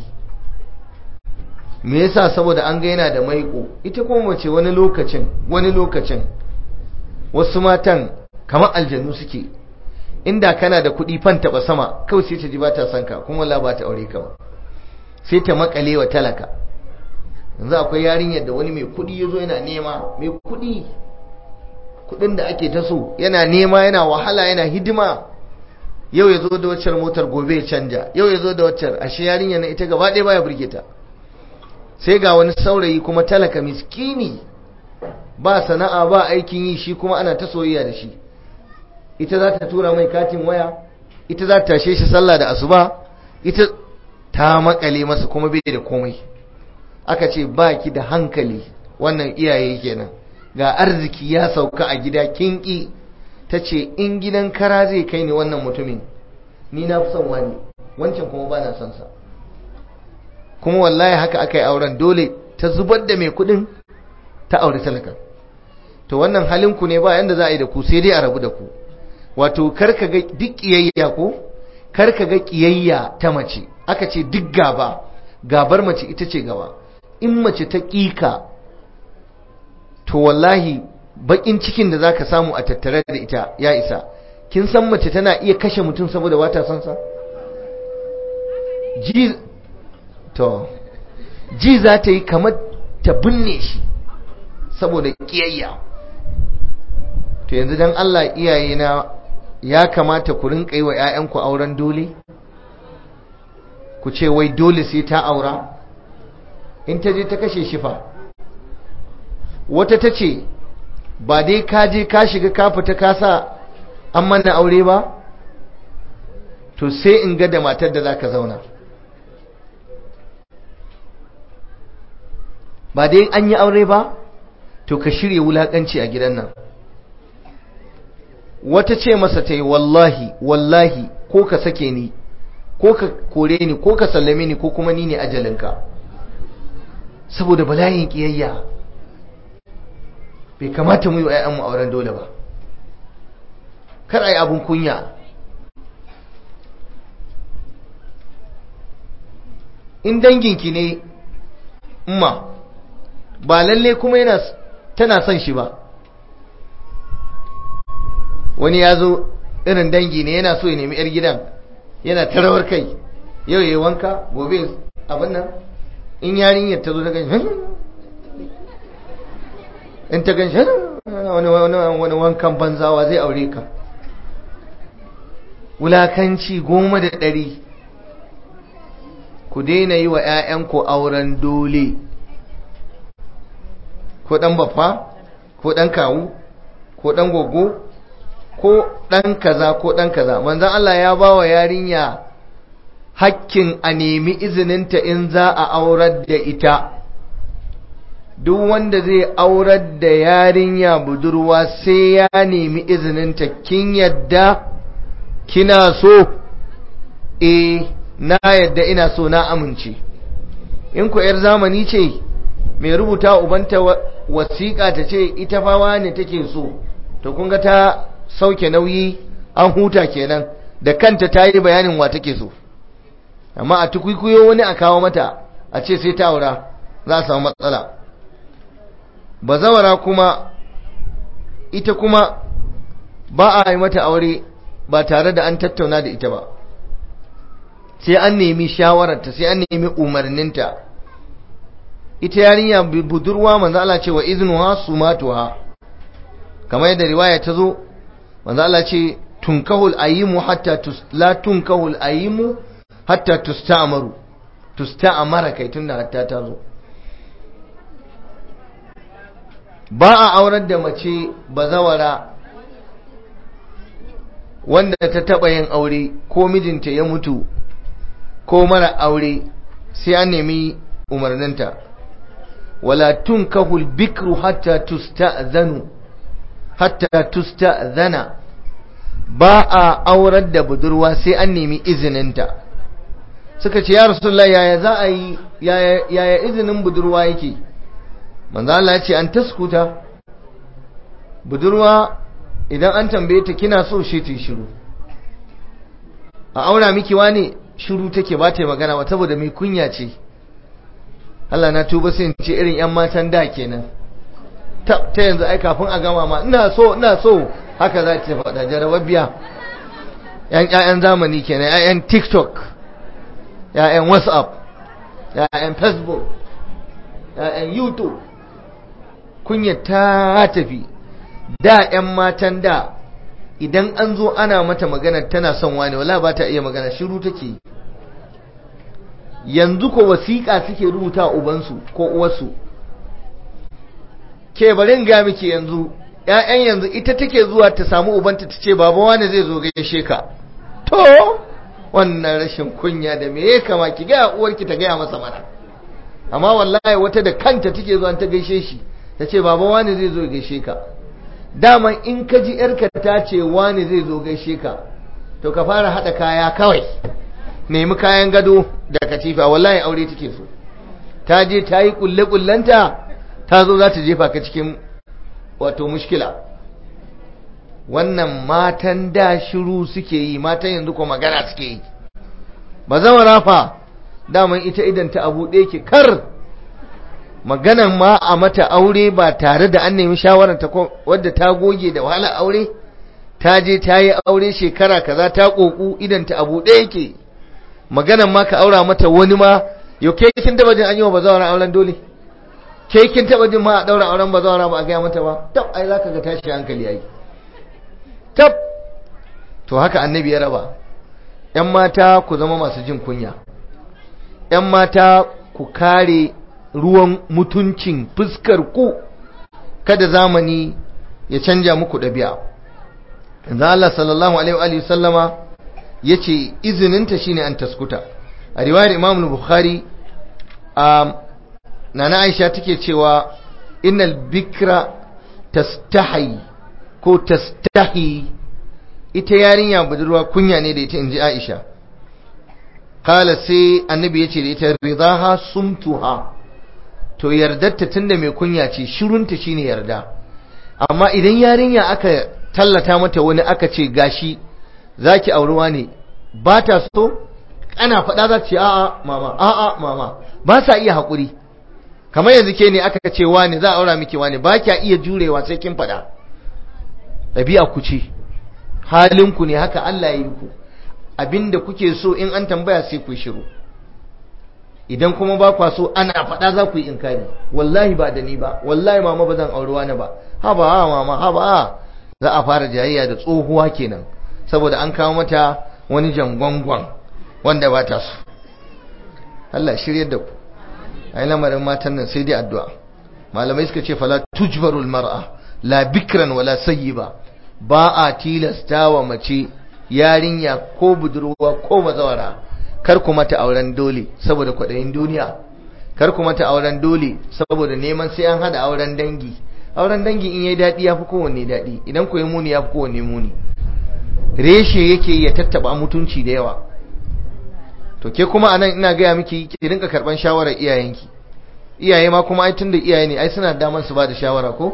me yasa saboda an ga yana da maiko ita kuma mace wani lokacin wani lokacin wasu matan kamar aljanu suke inda kana da kuɗi fan taɓa sama kawai sai ta ji ba ta son ka kuma la ba ta aure ka ba sai ta makale wa talaka yanzu akwai yarinyar da wani mai kuɗi ya zo yana nema mai kuɗi kuɗin da ake ta so yana nema yana wahala yana hidima yau ya zo da waccar motar gobe ya canja yau ya zo da waccar ashe yarinya na ita gaba ɗaya baya burge ta sai ga wani saurayi kuma talaka miskini ba sana'a ba aikin yi shi kuma ana ta soyayya da shi ita za ta tura mai katin waya ita za ta tashe shi sallah da asuba ita ta makale masa kuma bai da komai aka ce ba ki da hankali wannan iyaye kenan ga arziki ya sauka a gida kinki ta ce in gidan kara zai kai ni wannan mutumin ni na fi son wani wancan kuma ba na son sa kuma wallahi haka aka yi auren dole ta zubar da mai kudin ta aure talaka to wannan halinku ne ba yanda za a yi da ku sai dai a rabu da ku wato karka ga duk kiyayya ko karka ga kiyayya ta mace aka ce duk gaba gabar mace ita ce gaba in mace ta kika to wallahi bakin cikin da zaka samu a tattare da ita ya isa kin san mace tana iya kashe mutum saboda wata son sa ji to ji za ta yi kamar ta binne shi saboda kiyayya to yanzu dan Allah iyaye na ya kamata ku rinka yi wa ƴaƴanku auren dole ku ce wai dole sai ta aura in ta je ta kashe shi fa wata ta ce ba dai ka je ka shiga ka fita ka sa an mana aure ba to sai in ga da matar da za ka zauna ba dai an yi aure ba to ka shirya wulakanci a gidan nan wata ce masa ta yi wallahi wallahi ko ka sake ni ko ka kore ni ko ka sallame ni ko kuma ni ne ajalinka saboda bala'in kiyayya bai kamata mu yi wa 'ya'yanmu auren dole ba kar a yi abin kunya in danginki ne umma ba lalle kuma yana tana son shi ba wani ya zo irin dangi ne yana so ya nemi 'yar gidan yana tarawar kai yau ya wanka gobe abin nan in yarinyar ta zo ta gan in ta gan wani wankan banzawa zai aure ka wulakanci goma da ɗari ku daina yi wa 'ya'yanku auren dole ko ɗan baffa ko ɗan kawu ko ɗan gogo ko ɗan kaza ko ɗan kaza manzan Allah ya ba wa yarinya hakkin a nemi izininta in za a aurar da ita duk wanda zai aurar da yarinya budurwa sai ya nemi izininta kin yadda kina so eh na yadda ina so na amince in ku yar zamani ce mai rubuta ubanta wasiƙa ta ce ita fawa ne take so to kun ga ta sauke nauyi an huta kenan da kanta ta yi bayanin wa take so amma a tukwikwiyo wani a kawo mata a ce sai ta aura za a samu matsala bazawara kuma ita kuma ba a yi mata aure ba tare da an tattauna da ita ba sai an nemi shawararta sai an nemi umarninta ita yarinya budurwa manzo Allah ce wa iznuha sumatuha kamar yadda riwaya ta zo manzo Allah ce tunkahul ayimu hatta tus la tunkahul ayimu hatta tusta'maru tusta'mara kai tunda hatta ta zo ba a aurar da mace bazawara wanda ta taba yin aure ko mijinta ya mutu ko mara aure sai an nemi umarninta wala tunkahul bikru hatta tusta'zanu hatta tusta'zana ba a aurar da budurwa sai an nemi izininta suka ce ya rasulullah yaya za a yi yaya izinin budurwa yake manzo Allah ya ce an taskuta budurwa idan an tambaye ta kina so shi ta shiru a aura miki wani shiru take ba ta magana ba saboda mai kunya ce Allah na tuba sai in ce irin yan matan da kenan ta ta yanzu ai kafin a gama ma ina so ina so haka za ta faɗa jarababbiya yan ƴaƴan zamani kenan ƴaƴan TikTok ƴaƴan WhatsApp ƴaƴan Facebook ƴaƴan YouTube kunya ta tafi da ƴan matan da idan an zo ana mata magana tana son wani wala ba ta iya magana shiru take yanzu ko wasiƙa suke rubuta ubansu ko uwarsu ke bari ga miki yanzu ƴaƴan yanzu ita take zuwa ta samu ubanta ta ce baba wani zai zo gaishe ka to wannan rashin kunya da me ya kama ki ga uwarki ta gaya masa mana amma wallahi wata da kanta take zuwa ta gaishe shi ta ce baba wani zai zo gaishe ka daman in ka ji yarka ta ce wani zai zo gaishe ka to ka fara haɗa kaya kawai nemi kayan gado da katifa wallahi aure take so ta je ta yi kulle-kullenta ta zo za ta jefa ka cikin wato mushkila wannan matan da shiru suke yi matan yanzu ko magana suke yi ba zama rafa daman ita idan ta abu ɗaya ke kar maganan ma a mata aure ba tare da an nemi shawararta wadda ta goge da wahala aure ta je ta yi aure shekara kaza ta koku idan ta abu ɗaya ke maganan ma ka aura mata wani ma yau ke kin taba jin an yi wa bazawara auren dole ke kin taba jin ma a daura auren bazawara ba a gaya mata ba tab ai zaka ga tashi hankali yayi tab to haka annabi ya raba yan mata ku zama masu jin kunya yan mata ku kare ruwan mutuncin fuskar ku kada zamani ya canja muku ɗabi'a yanzu Allah sallallahu alaihi wa sallama yace izininta shine an taskuta a riwayar Imam Bukhari a nana Aisha take cewa innal bikra tastahi ko tastahi ita yarinya budurwa kunya ne da ita inji Aisha kala sai annabi yace da ita ridaha sumtuha to yardarta tunda mai kunya ce shirunta shine yarda amma idan yarinya aka tallata mata wani aka ce gashi zaki aurewa ne ba ta so ana faɗa za ce a'a mama a'a mama ba sa iya haƙuri kamar yanzu ke ne aka ce wani za a aura miki wani ba kya iya jurewa sai kin faɗa ɗabi'a ku ce halinku ne haka Allah ya yi ku abinda kuke so in an tambaya sai ku shiru idan kuma ba kwa so ana faɗa za ku yi inkari wallahi ba da ni ba wallahi mama ba zan auri wani ba haba ha mama haba za a fara jayayya da tsohuwa kenan saboda an kawo mata wani jangwangwan wanda ba ta so Allah shiryar da ku ai lamarin matan nan sai dai addu'a malamai suka ce fala tujbarul mar'a la bikran wala sayyiba ba a tilasta wa mace yarinya ko budurwa ko bazawara kar ku mata auren dole saboda kwaɗayin duniya kar ku mata auren dole saboda neman sai an hada auren dangi auren dangi in yayi daɗi ya fi kowanne daɗi idan ku yi muni ya fi kowanne muni reshe yake ya tattaba mutunci da yawa to ke kuma anan ina gaya miki ki rinka karban shawarar iyayenki iyaye ma kuma ai tunda iyaye ne ai suna daman su ba da shawara ko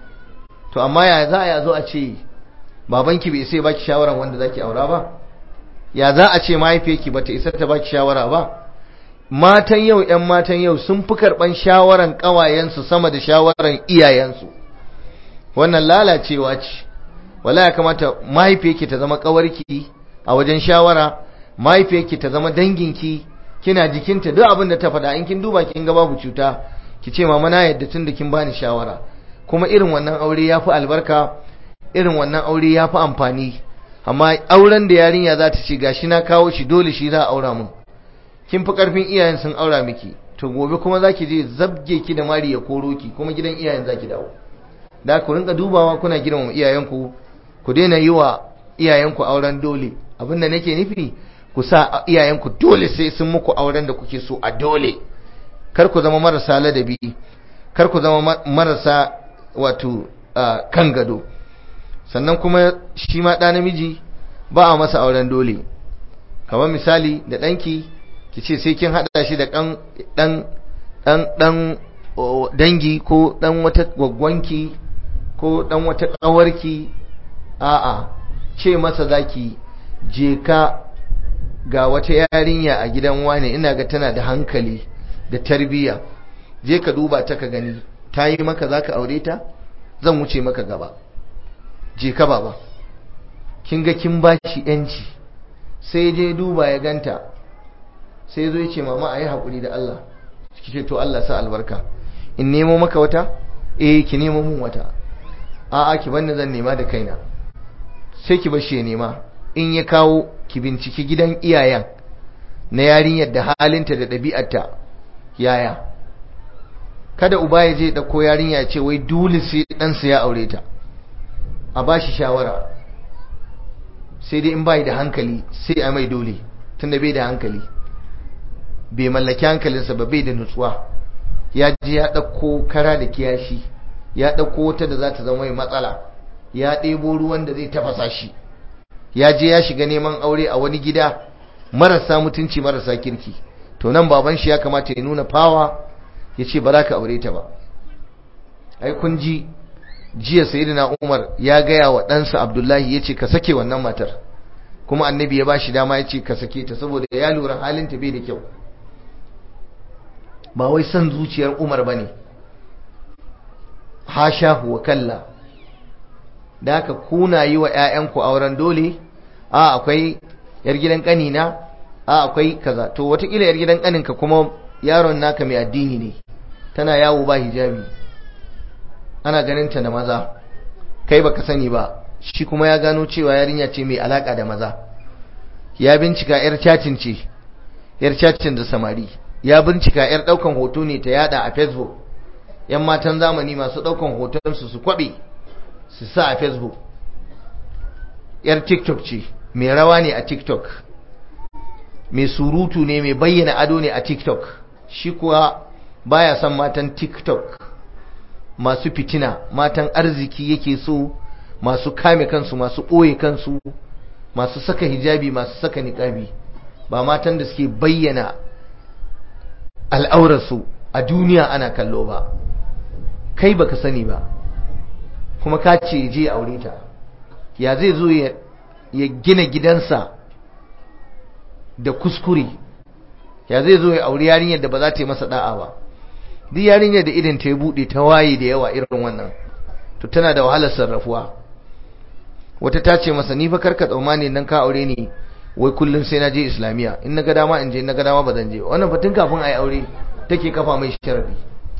to amma ya za a zo a ce babanki bai sai baki shawara wanda zaki aura ba ya za a ce mahaifiyarki bata isa ta baki shawara ba matan yau ƴan matan yau sun fi karban shawaran ƙawayensu sama da shawaran iyayensu wannan lalacewa ce wala ya kamata mahaifiyarki ta zama ƙawarki a wajen shawara mahaifiyarki ta zama danginki kina jikinta duk abin da ta faɗa in kin duba kin ga babu cuta ki ce mama na yadda tun da kin bani shawara kuma irin wannan aure ya fi albarka irin wannan aure ya fi amfani amma auren da yarinya za ta ce gashi na kawo shi dole shi za a aura mun kin fi karfin iyayen sun aura miki to gobe kuma za ki je zabge ki da mari ya koro ki kuma gidan iyayen za ki dawo da ku rinka dubawa kuna girmama iyayenku ku daina yi wa iyayenku auren dole abin da nake nufi ku sa iyayenku dole sai sun muku auren da kuke so a dole kar ku zama marasa ladabi kar ku zama marasa wato kan gado sannan kuma shi ma ɗa namiji ba a masa auren dole kamar misali da ɗanki ki ce sai kin haɗa shi da ɗan ɗan ɗan dangi ko ɗan wata gwaggwanki ko ɗan wata ƙawarki a'a ce masa zaki je ka ga wata yarinya a gidan wane ina ga tana da hankali da tarbiyya je ka duba ta ka gani ta yi maka za ka aure ta zan wuce maka gaba je ka baba kin ga kin ba shi yanci sai je duba ya ganta sai zo ya ce mama a yi haƙuri da Allah ki ce to Allah sa albarka in nemo maka wata eh ki nemo mun wata a'a ki banni zan nema da kaina sai ki bar shi ya nema in ya kawo ki binciki gidan iyayen na yarinyar da halinta da ɗabi'arta yaya kada uba ya je ɗauko yarinya ya ce wai dole sai ɗansa ya aure ta a ba shi shawara sai dai in bai da hankali sai a mai dole tunda bai da hankali bai mallaki hankalinsa ba bai da nutsuwa ya je ya ɗauko kara da kiyashi ya ɗauko wata da za ta zama mai matsala ya ɗebo ruwan da zai tafasa shi ya je ya shiga neman aure a wani gida marasa mutunci marasa kirki to nan baban shi ya kamata ya nuna fawa ya ce ba za ka aure ta ba ai kun ji jiya sayyidina Umar ya gaya wa ɗansa Abdullahi ya ce ka sake wannan matar kuma annabi ya ba shi dama ya ce ka sake ta saboda ya lura halinta bai da kyau ba wai son zuciyar Umar ba ne hasha wa kalla da haka kuna yi wa 'ya'yanku auren dole a akwai yar gidan ƙanina a akwai kaza to watakila yar gidan ƙaninka kuma yaron naka mai addini ne tana yawo ba hijabi ana ganin ta da maza kai baka sani ba shi kuma ya gano cewa yarinya ce mai alaka da maza ya bincika yar cacin ce yar cacin da samari ya bincika yar daukan hoto ne ta yada a facebook yan matan zamani masu daukan hoton su su kwabe su sa a facebook yar tiktok ce mai rawa ne a tiktok mai surutu ne mai bayyana ado ne a tiktok shi kuwa baya son matan tiktok masu fitina matan arziki yake so masu kame kansu masu ɓoye kansu masu saka hijabi masu saka niƙabi ba matan da suke bayyana al'aurarsu a duniya ana kallo ba kai baka sani ba kuma ka ce je aure ta ya zai zo ya gina gidansa da kuskure ya zai zo ya auri yarinyar da ba za ta yi masa da'a ba duk yarinyar da idan ta ya bude ta waye da yawa irin wannan to tana da wahalar sarrafuwa wata ta ce masa ni fa karka tsammani nan ka aure ni wai kullum sai na je islamiya in na ga dama in je in na ga dama ba zan je wannan fa tun kafin a yi aure take kafa mai sharadi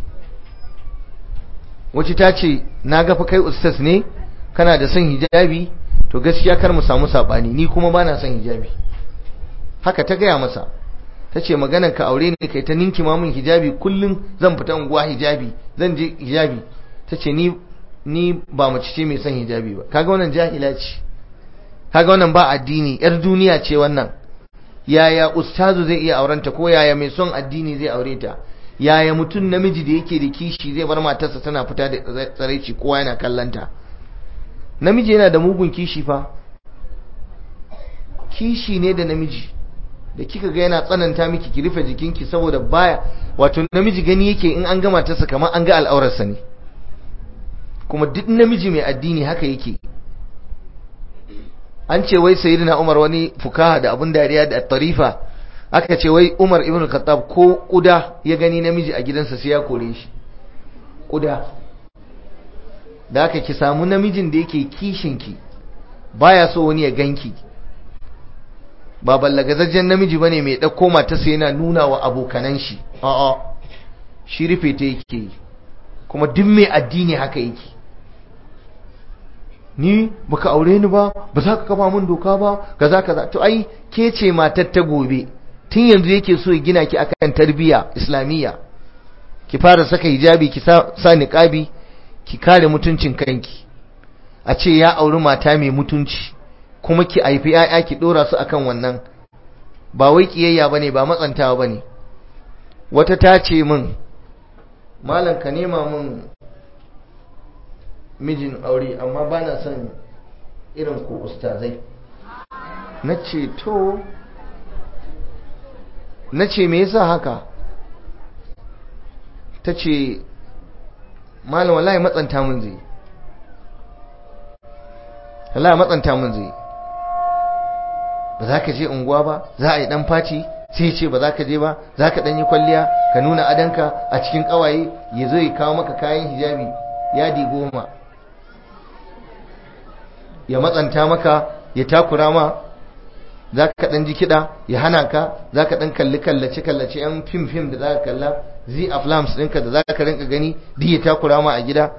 wacce ta ce na ga fa kai ustaz ne kana da son hijabi to gaskiya kar mu samu sabani ni kuma ba na son hijabi haka ta gaya masa ta ce maganar ka aure ne kai ta ninki min hijabi kullum zan fita unguwa hijabi zan je hijabi ta ce ni ni ba mace ce mai son hijabi ba kaga wannan jahila ce kaga wannan ba addini yar duniya ce wannan yaya ustazu zai iya aurenta ko yaya mai son addini zai aure ta yaya mutum namiji da yake da kishi zai bar matarsa tana fita da tsaraici kowa yana kallanta namiji yana da mugun kishi fa kishi ne da namiji da kika ga yana tsananta miki ki rufe jikinki saboda baya wato namiji gani yake in an gama ta kamar an ga al'aurarsa ne kuma duk namiji mai addini haka yake an ce wai sayyidina Umar wani fukaha da abun dariya da tarifa aka ce wai Umar ibn Khattab ko kuda ya gani namiji a gidansa sai ya kore shi kuda da aka ki samu namijin da yake kishinki baya so wani ya ganki ba ballagazajjen namiji bane mai dauko matarsa yana nuna wa abokanan shi a'a shi rufe ta yake kuma duk mai addini haka yake ni baka aure ni ba ba za ka kafa min doka ba kaza kaza to ai ke ce matar ta gobe tun yanzu yake so ya gina ki akan tarbiyya islamiyya ki fara saka hijabi ki sa, sa niqabi ki kare mutuncin kanki a ce ya auri mata mai mutunci kuma ki haifi 'ya'ya ki dora su akan wannan ba wai kiyayya bane ba matsantawa bane wata ta ce min malam ka nema min mijin aure amma ba na son irin ku ustazai na ce to na ce me yasa haka ta ce malam wallahi matsanta mun zai wallahi matsanta mun zai ba za ka je unguwa ba za a yi dan faci sai ce ba za ka je ba za ka ɗanyi kwalliya ka nuna adanka a cikin ƙawaye ya zo ya kawo maka kayan hijabi yadi goma ya matsanta maka ya takura ma za ka ɗan ji kiɗa ya hana ka za ka ɗan kalli kallace kallace yan fim fim da za ka kalla zi a flams ɗinka da za ka rinka gani duk ya takura ma a gida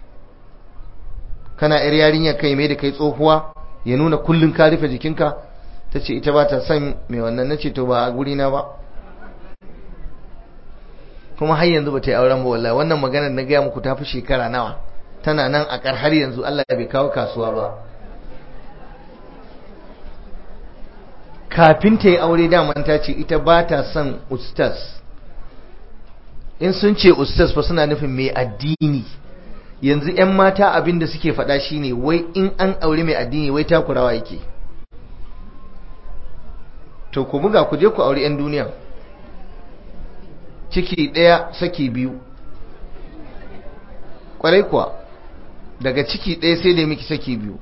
kana yar yarinya kai mai da kai tsohuwa ya nuna kullum ka rufe jikinka ta ce ita ba ta son mai wannan na ce to ba a gurina ba kuma har yanzu ba ta yi auren ba wallahi wannan maganar na gaya muku ta fi shekara nawa tana nan a kar har yanzu Allah bai kawo kasuwa ba kafin ta yi aure daman ta ce ita ba ta son ustas in sun ce ustas fa suna nufin mai addini yanzu 'yan mata abin da suke faɗa shine wai in an aure mai addini wai takurawa yake to ku buga ku je ku aure 'yan duniya ciki ɗaya saki biyu ƙwarai kuwa daga ciki ɗaya sai da miki saki biyu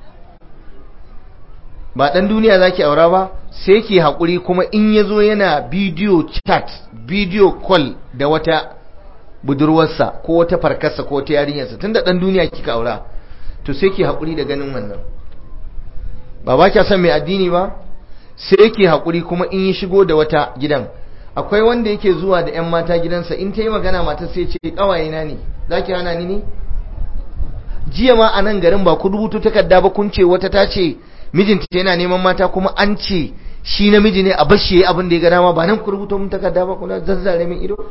ba ɗan duniya za ki aura ba sai ki haƙuri kuma in ya zo yana bidiyo chat bidiyo call da wata budurwarsa ko wata farkarsa ko wata yarinyarsa tun da ɗan duniya kika aura to sai ki haƙuri da ganin wannan ba ba kya son mai addini ba sai ki haƙuri kuma in yi shigo da wata gidan akwai wanda yake zuwa da 'yan mata gidansa in ta yi magana mata sai ce ƙawayena ne za ki hana ni ne jiya ma a nan garin ba ku rubutu takarda ba kun ce wata ta ce mijinta yana neman mata kuma an ce shi namiji ne a bashi yayi abin da ya ga dama ba nan ku rubuta mun takarda ba kuna zazzare min ido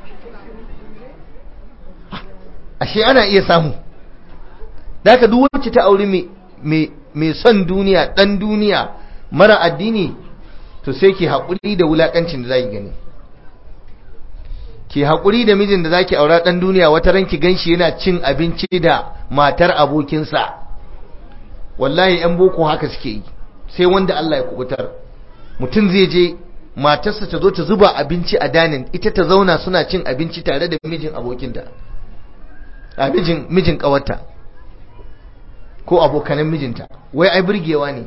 ashe ana iya samu da ka duk wacce ta auri mai son duniya dan duniya mara addini to sai ki haƙuri da wulaƙancin da za ki gani ki haƙuri da mijin da za ki aura ɗan duniya wata ranki ganshi yana cin abinci da matar abokinsa wallahi ‘yan boko haka suke yi sai wanda Allah ya kubutar mutum zai je matarsa ta zo ta zuba abinci a danin ita ta zauna suna cin abinci tare da mijin abokinta a mijin mijin ƙawarta ko abokanan mijinta wai ai burgewa ne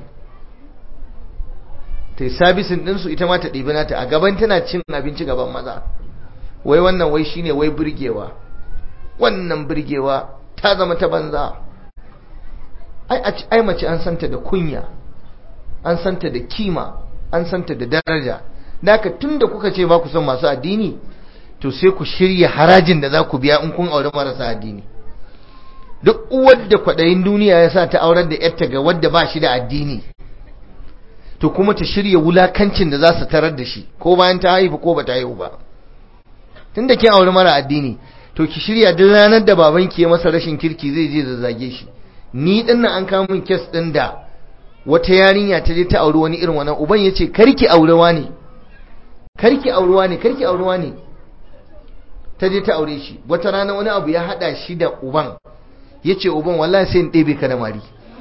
ta yi sabisin ɗinsu ita ma ta ɗibi nata a gaban tana cin abinci gaban maza wai wannan wai shine wai burgewa wannan burgewa ta zama ta banza ai mace an santa da kunya an santa da kima an santa da daraja da haka tunda kuka ce ba ku son masu addini to sai ku shirya harajin da za ku biya in kun aure marasa addini duk uwar da kwaɗayin duniya ya sa ta aurar da yarta ga wadda ba shi da addini to kuma ta shirya wulakancin da za su tarar da shi ko bayan ta haifu ko ba ta haihu ba tun da kin aure mara addini to ki shirya duk ranar da babanki ya masa rashin kirki zai je zazzage shi ni din nan an kawo min kes din da wata yarinya ta je ta auri wani irin wannan uban yace karki aurewa ne karki aurewa ne karki aurewa ne ta je ta aure shi wata rana wani abu ya hada shi da uban yace uban wallahi sai in ɗebe ka da mari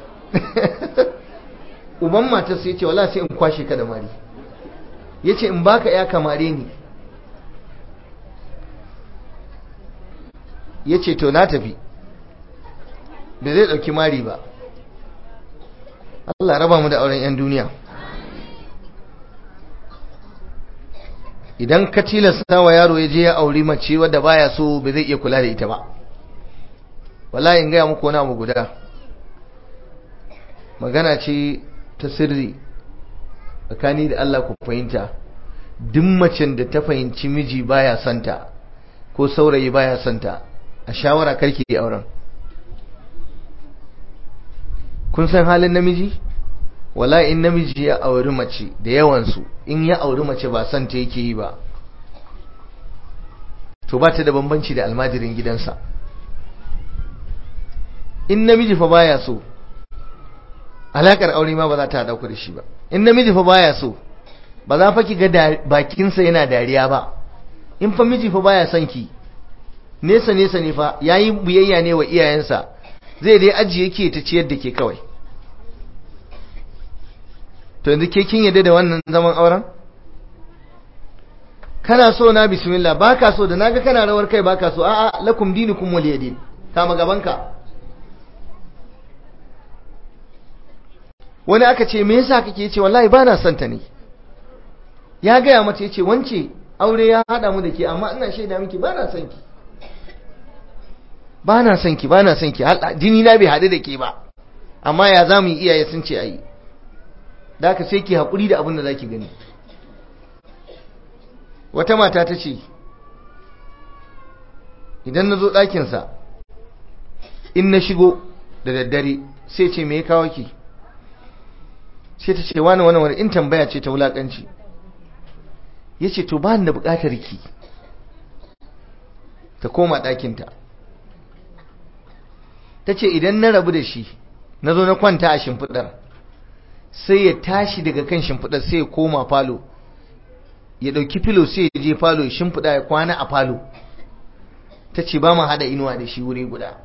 uban matar sai yace wallahi sai in kwashe ka da mari yace in baka ya kamare ni yace to na tafi da zai dauki mari ba Allah raba mu da auren 'yan duniya idan ka tilasta wa yaro ya je ya auri mace wadda baya so ba zai iya kula da ita ba wallahi in gaya muku wani abu guda magana ce ta sirri tsakani da Allah ku fahimta duk macen da ta fahimci miji baya santa ko saurayi baya santa a shawara karki auren kun san halin namiji wala in namiji ya auri mace da yawansu in ya auri mace ba son ta yake yi ba to ba ta da bambanci da almajirin gidansa in namiji fa baya so alakar aure ma ba za ta haɗa ku da shi ba in namiji fa baya so ba za fa ki ga bakinsa yana dariya ba in fa miji fa baya son ki nesa nesa ne fa yayi biyayya ne wa iyayensa zai dai ajiye ke ta ciyar da ke kawai to yanzu ke kin yadda da wannan zaman auren kana so na bismillah baka so da naga kana rawar kai baka so a'a lakum dinukum waliyadin kama gabanka wani aka ce me yasa kake yace wallahi bana son ta ne ya gaya mata yace wance aure ya hada mu da ke amma ina shaida miki bana son ki bana son ki bana son ki jini na bai hadu da ke ba amma ya zamu yi iyaye sun ce ayi da aka sai ki haƙuri da abin da za ki gani wata mata ta ce idan na zo ɗakinsa in na shigo da daddare sai ce me ya kawo ki sai ta ce wani wani wani in tambaya ce ta wulaƙanci ya ce to ba da buƙatar ki ta koma ɗakinta ta ce idan na rabu da shi na zo na kwanta a shimfiɗar sai ya tashi daga kan shimfiɗar sai ya koma falo ya ɗauki filo sai ya je falo ya shimfiɗa ya kwana a falo ta ce ba mu haɗa inuwa da shi wuri guda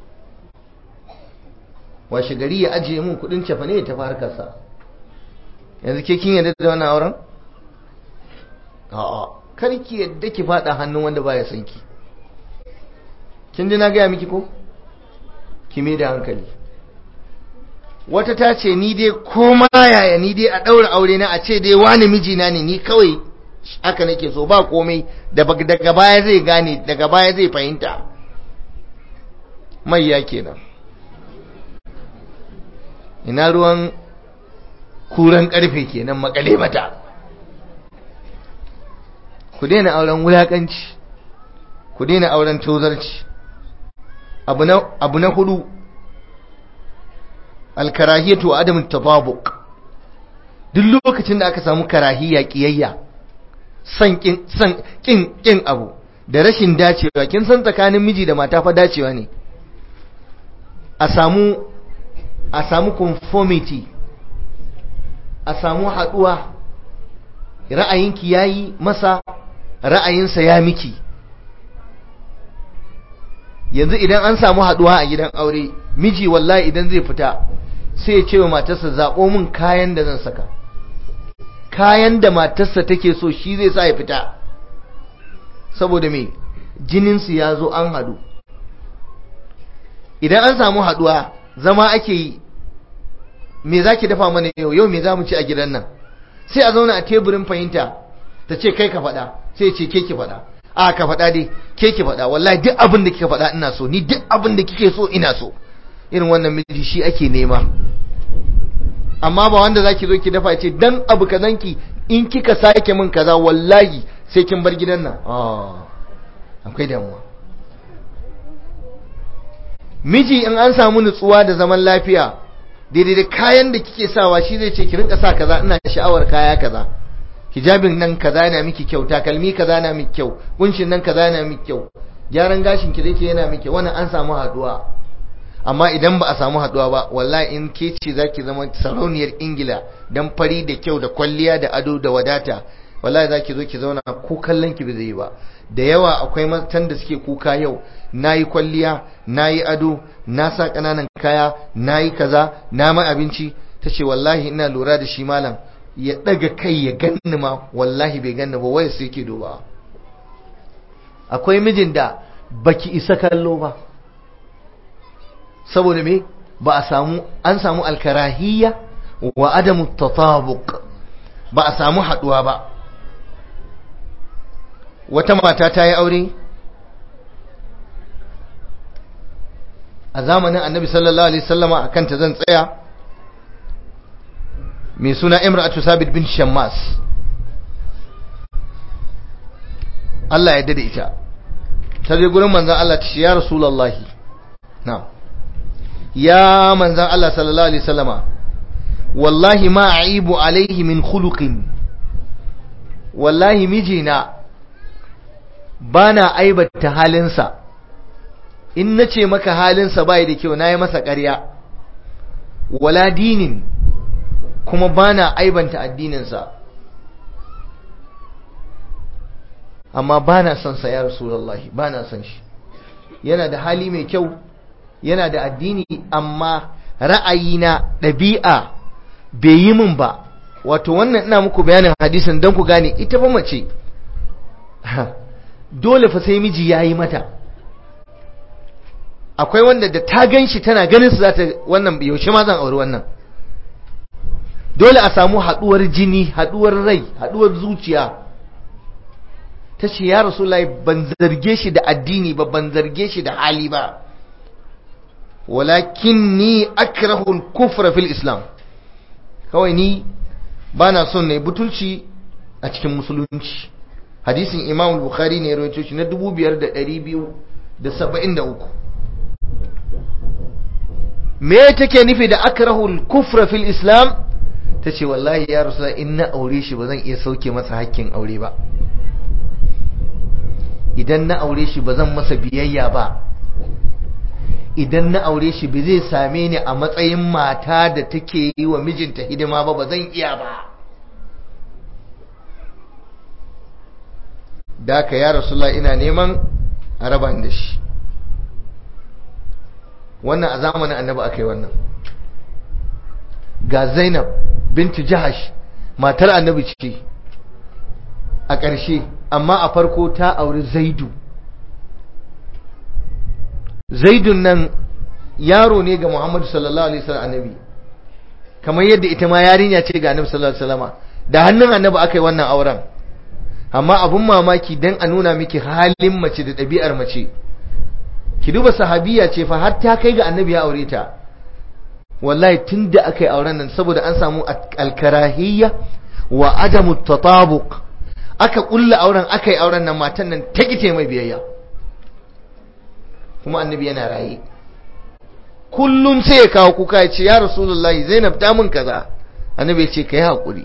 washe gari ya ajiye mun kuɗin cefa ne ya tafi harkarsa yanzu ke kin yadda da wannan auren a'a kar ki yadda ki faɗa hannun wanda baya son ki kin ji na gaya miki ko ki mai da hankali wata ta ce ni dai koma yaya ni dai a ɗaura aure na a ce dai wani mijina ne ni kawai haka nake so ba komai daga baya zai gane daga baya zai fahimta mai ya kenan ina ruwan kuran karfe kenan makale mata ku daina auren wulakanci ku daina auren tozarci abu na hudu alkarahiyatu wa adamin tababuq duk lokacin da aka samu karahiya kiyayya san kin san kin kin abu da rashin dacewa kin san tsakanin miji da mata fa dacewa ne a samu a samu conformity a samu haduwa ra'ayinki yayi masa ra'ayinsa ya miki yanzu idan an samu haduwa a gidan aure miji wallahi idan zai fita sai ya ce wa matarsa zaɓo min kayan da zan saka kayan da matarsa take so shi zai sa ya fita saboda me jininsu ya zo an hadu idan an samu haduwa zama ake yi me za ki dafa mana yau yau me za mu ci a gidan nan sai a zauna a teburin fahimta ta ce kai ka faɗa sai ce ke ki faɗa a ka faɗa dai ke ki faɗa wallahi duk abin da kika faɗa ina so ni duk abin da kike so ina so irin wannan miji shi ake nema amma ba wanda zaki zo ki dafa ce dan abu kazanki in kika sake min kaza wallahi sai kin bar gidan nan akwai damuwa miji in an samu nutsuwa da zaman lafiya daidai da kayan da kike sawa shi zai ce ki rinka sa kaza ina sha'awar kaya kaza hijabin nan kaza yana miki kyau takalmi kaza yana miki kyau kunshin nan kaza yana miki kyau gyaran gashin ki zai yana miki wannan an samu haduwa amma idan ba a samu haduwa ba wallahi in ke ce zaki zama sarauniyar ingila dan fari da kyau da kwalliya da ado da wadata wallahi zaki zo ki zauna ko kallon ki ba zai ba da yawa akwai matan da suke kuka yau nayi kwalliya nayi ado na sa kananan kaya nayi kaza na mai abinci tace wallahi ina lura da shi malam ya daga kai ya ganni ma wallahi bai ganni ba waya sai yake duba akwai mijin da baki isa kallo ba saboda me ba a samu an samu alkarahiyya wa adamu tatabuq ba a samu haduwa ba wata mata ta yi aure a zamanin annabi sallallahu alaihi sallama a kanta zan tsaya mai suna imra'atu sabit bin shammas Allah ya dade ita ta je gurin manzon Allah ta ce ya rasulullahi na'am ya manzan Allah sallallahu Alaihi wasallama wallahi ma aibu alaihi min khuluqin wallahi mijina ba na aibata halinsa in na ce maka halinsa bai da kyau na yi masa ƙarya wala dinin kuma ba na aibanta addininsa amma ba na son sa ya rasulallahi ba na son shi yana da hali mai kyau yana da addini amma ra'ayina ɗabi'a bai yi min ba wato wannan ina muku bayanin hadisin don ku gane ita ba mace dole fa sai miji ya yi mata akwai wanda da ta gan shi tana ganin su za ta wannan yaushe ma zan auri wannan dole a samu haɗuwar jini haɗuwar rai haɗuwar zuciya ta ce ya rasu ban zarge shi da addini ba ban zarge shi da hali ba walakin ni akrahul kufra fil islam kawai ni bana son ne butulci a cikin musulunci hadisin imam bukhari ne rawaito shi na 5273 me take nufi da akrahul kufra fil islam tace wallahi ya rasulullah in na aure shi ba zan iya sauke masa hakkin aure ba idan na aure shi ba zan masa biyayya ba idan na aure shi ba zai same ni a matsayin mata da take yi wa mijinta hidima ba ba zan iya ba da ka ya rasulullah ina neman a raba da shi wannan a zamanin annabi aka yi wannan ga zainab bintu jahash matar annabi ce a ƙarshe amma a farko ta auri zaidu zaidun nan yaro ne ga muhammadu sallallahu alaihi wasallam annabi kamar yadda ita ma yarinya ce ga annabi sallallahu alaihi wasallam da hannun annabi aka yi wannan auren amma abun mamaki dan a nuna miki halin mace da ɗabi'ar mace ki duba sahabiya ce fa har ta kai ga annabi ya aure ta wallahi tunda aka yi auren nan saboda an samu alkarahiyya wa adamu tatabuq aka kulla auren aka yi auren nan matan nan ta kite mai biyayya kuma annabi yana raye kullum sai ya kawo kuka ya ce ya rasulullahi zainab ta mun kaza annabi ya ce ka yi haƙuri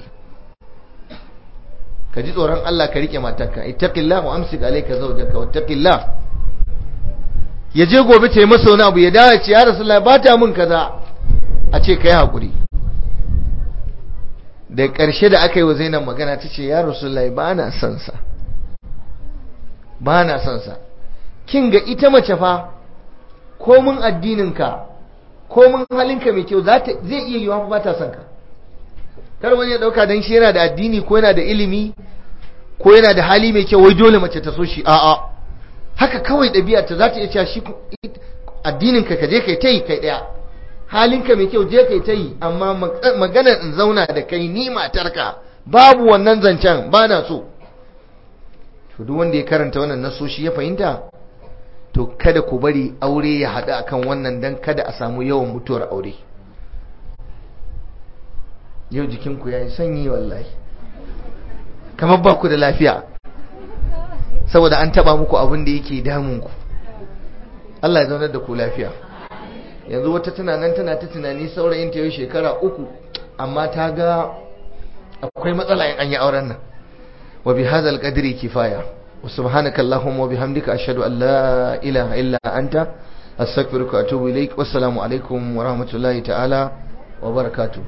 ka ji tsoron Allah ka rike matarka ittaqillah wa amsik alayka zawjaka wattaqillah ya je gobe ta yi masa wani abu ya dawo ce ya rasulullahi ba ta mun kaza a ce ka yi haƙuri da ƙarshe da aka yi wa zainab magana ta ce ya rasulullahi ba na son sa ba na son sa kin ga ita mace fa komin addininka komin halinka mai kyau zai iya yiwa ba ta son ka kar wani ya dauka dan shi yana da addini ko yana da ilimi ko yana da hali mai kyau wai dole mace ta so shi a'a haka kawai ɗabi'a ta za ta iya cewa shi addininka ka je kai ta yi kai ɗaya halinka mai kyau je kai ta yi amma maganar in zauna da kai ni matarka babu wannan zancen ba na so to duk wanda ya karanta wannan nasoshi ya fahimta to kada ku bari aure ya haɗu akan wannan dan kada a samu yawan mutuwar aure yau jikinku ya yi sanyi wallahi kamar ba ku da lafiya saboda an taba muku abin da yake damunku Allah ya zaunar da ku lafiya yanzu wata tana nan tana ta tunani saurayin ta yau shekara uku amma ta ga akwai matsala in an yi auren nan wa bi hadzal qadri kifaya wa subhanaka allahumma wa bihamdika ashhadu an la ilaha illa anta astaghfiruka wa atubu ilaik wassalamu alaikum wa rahmatullahi ta'ala wa barakatuh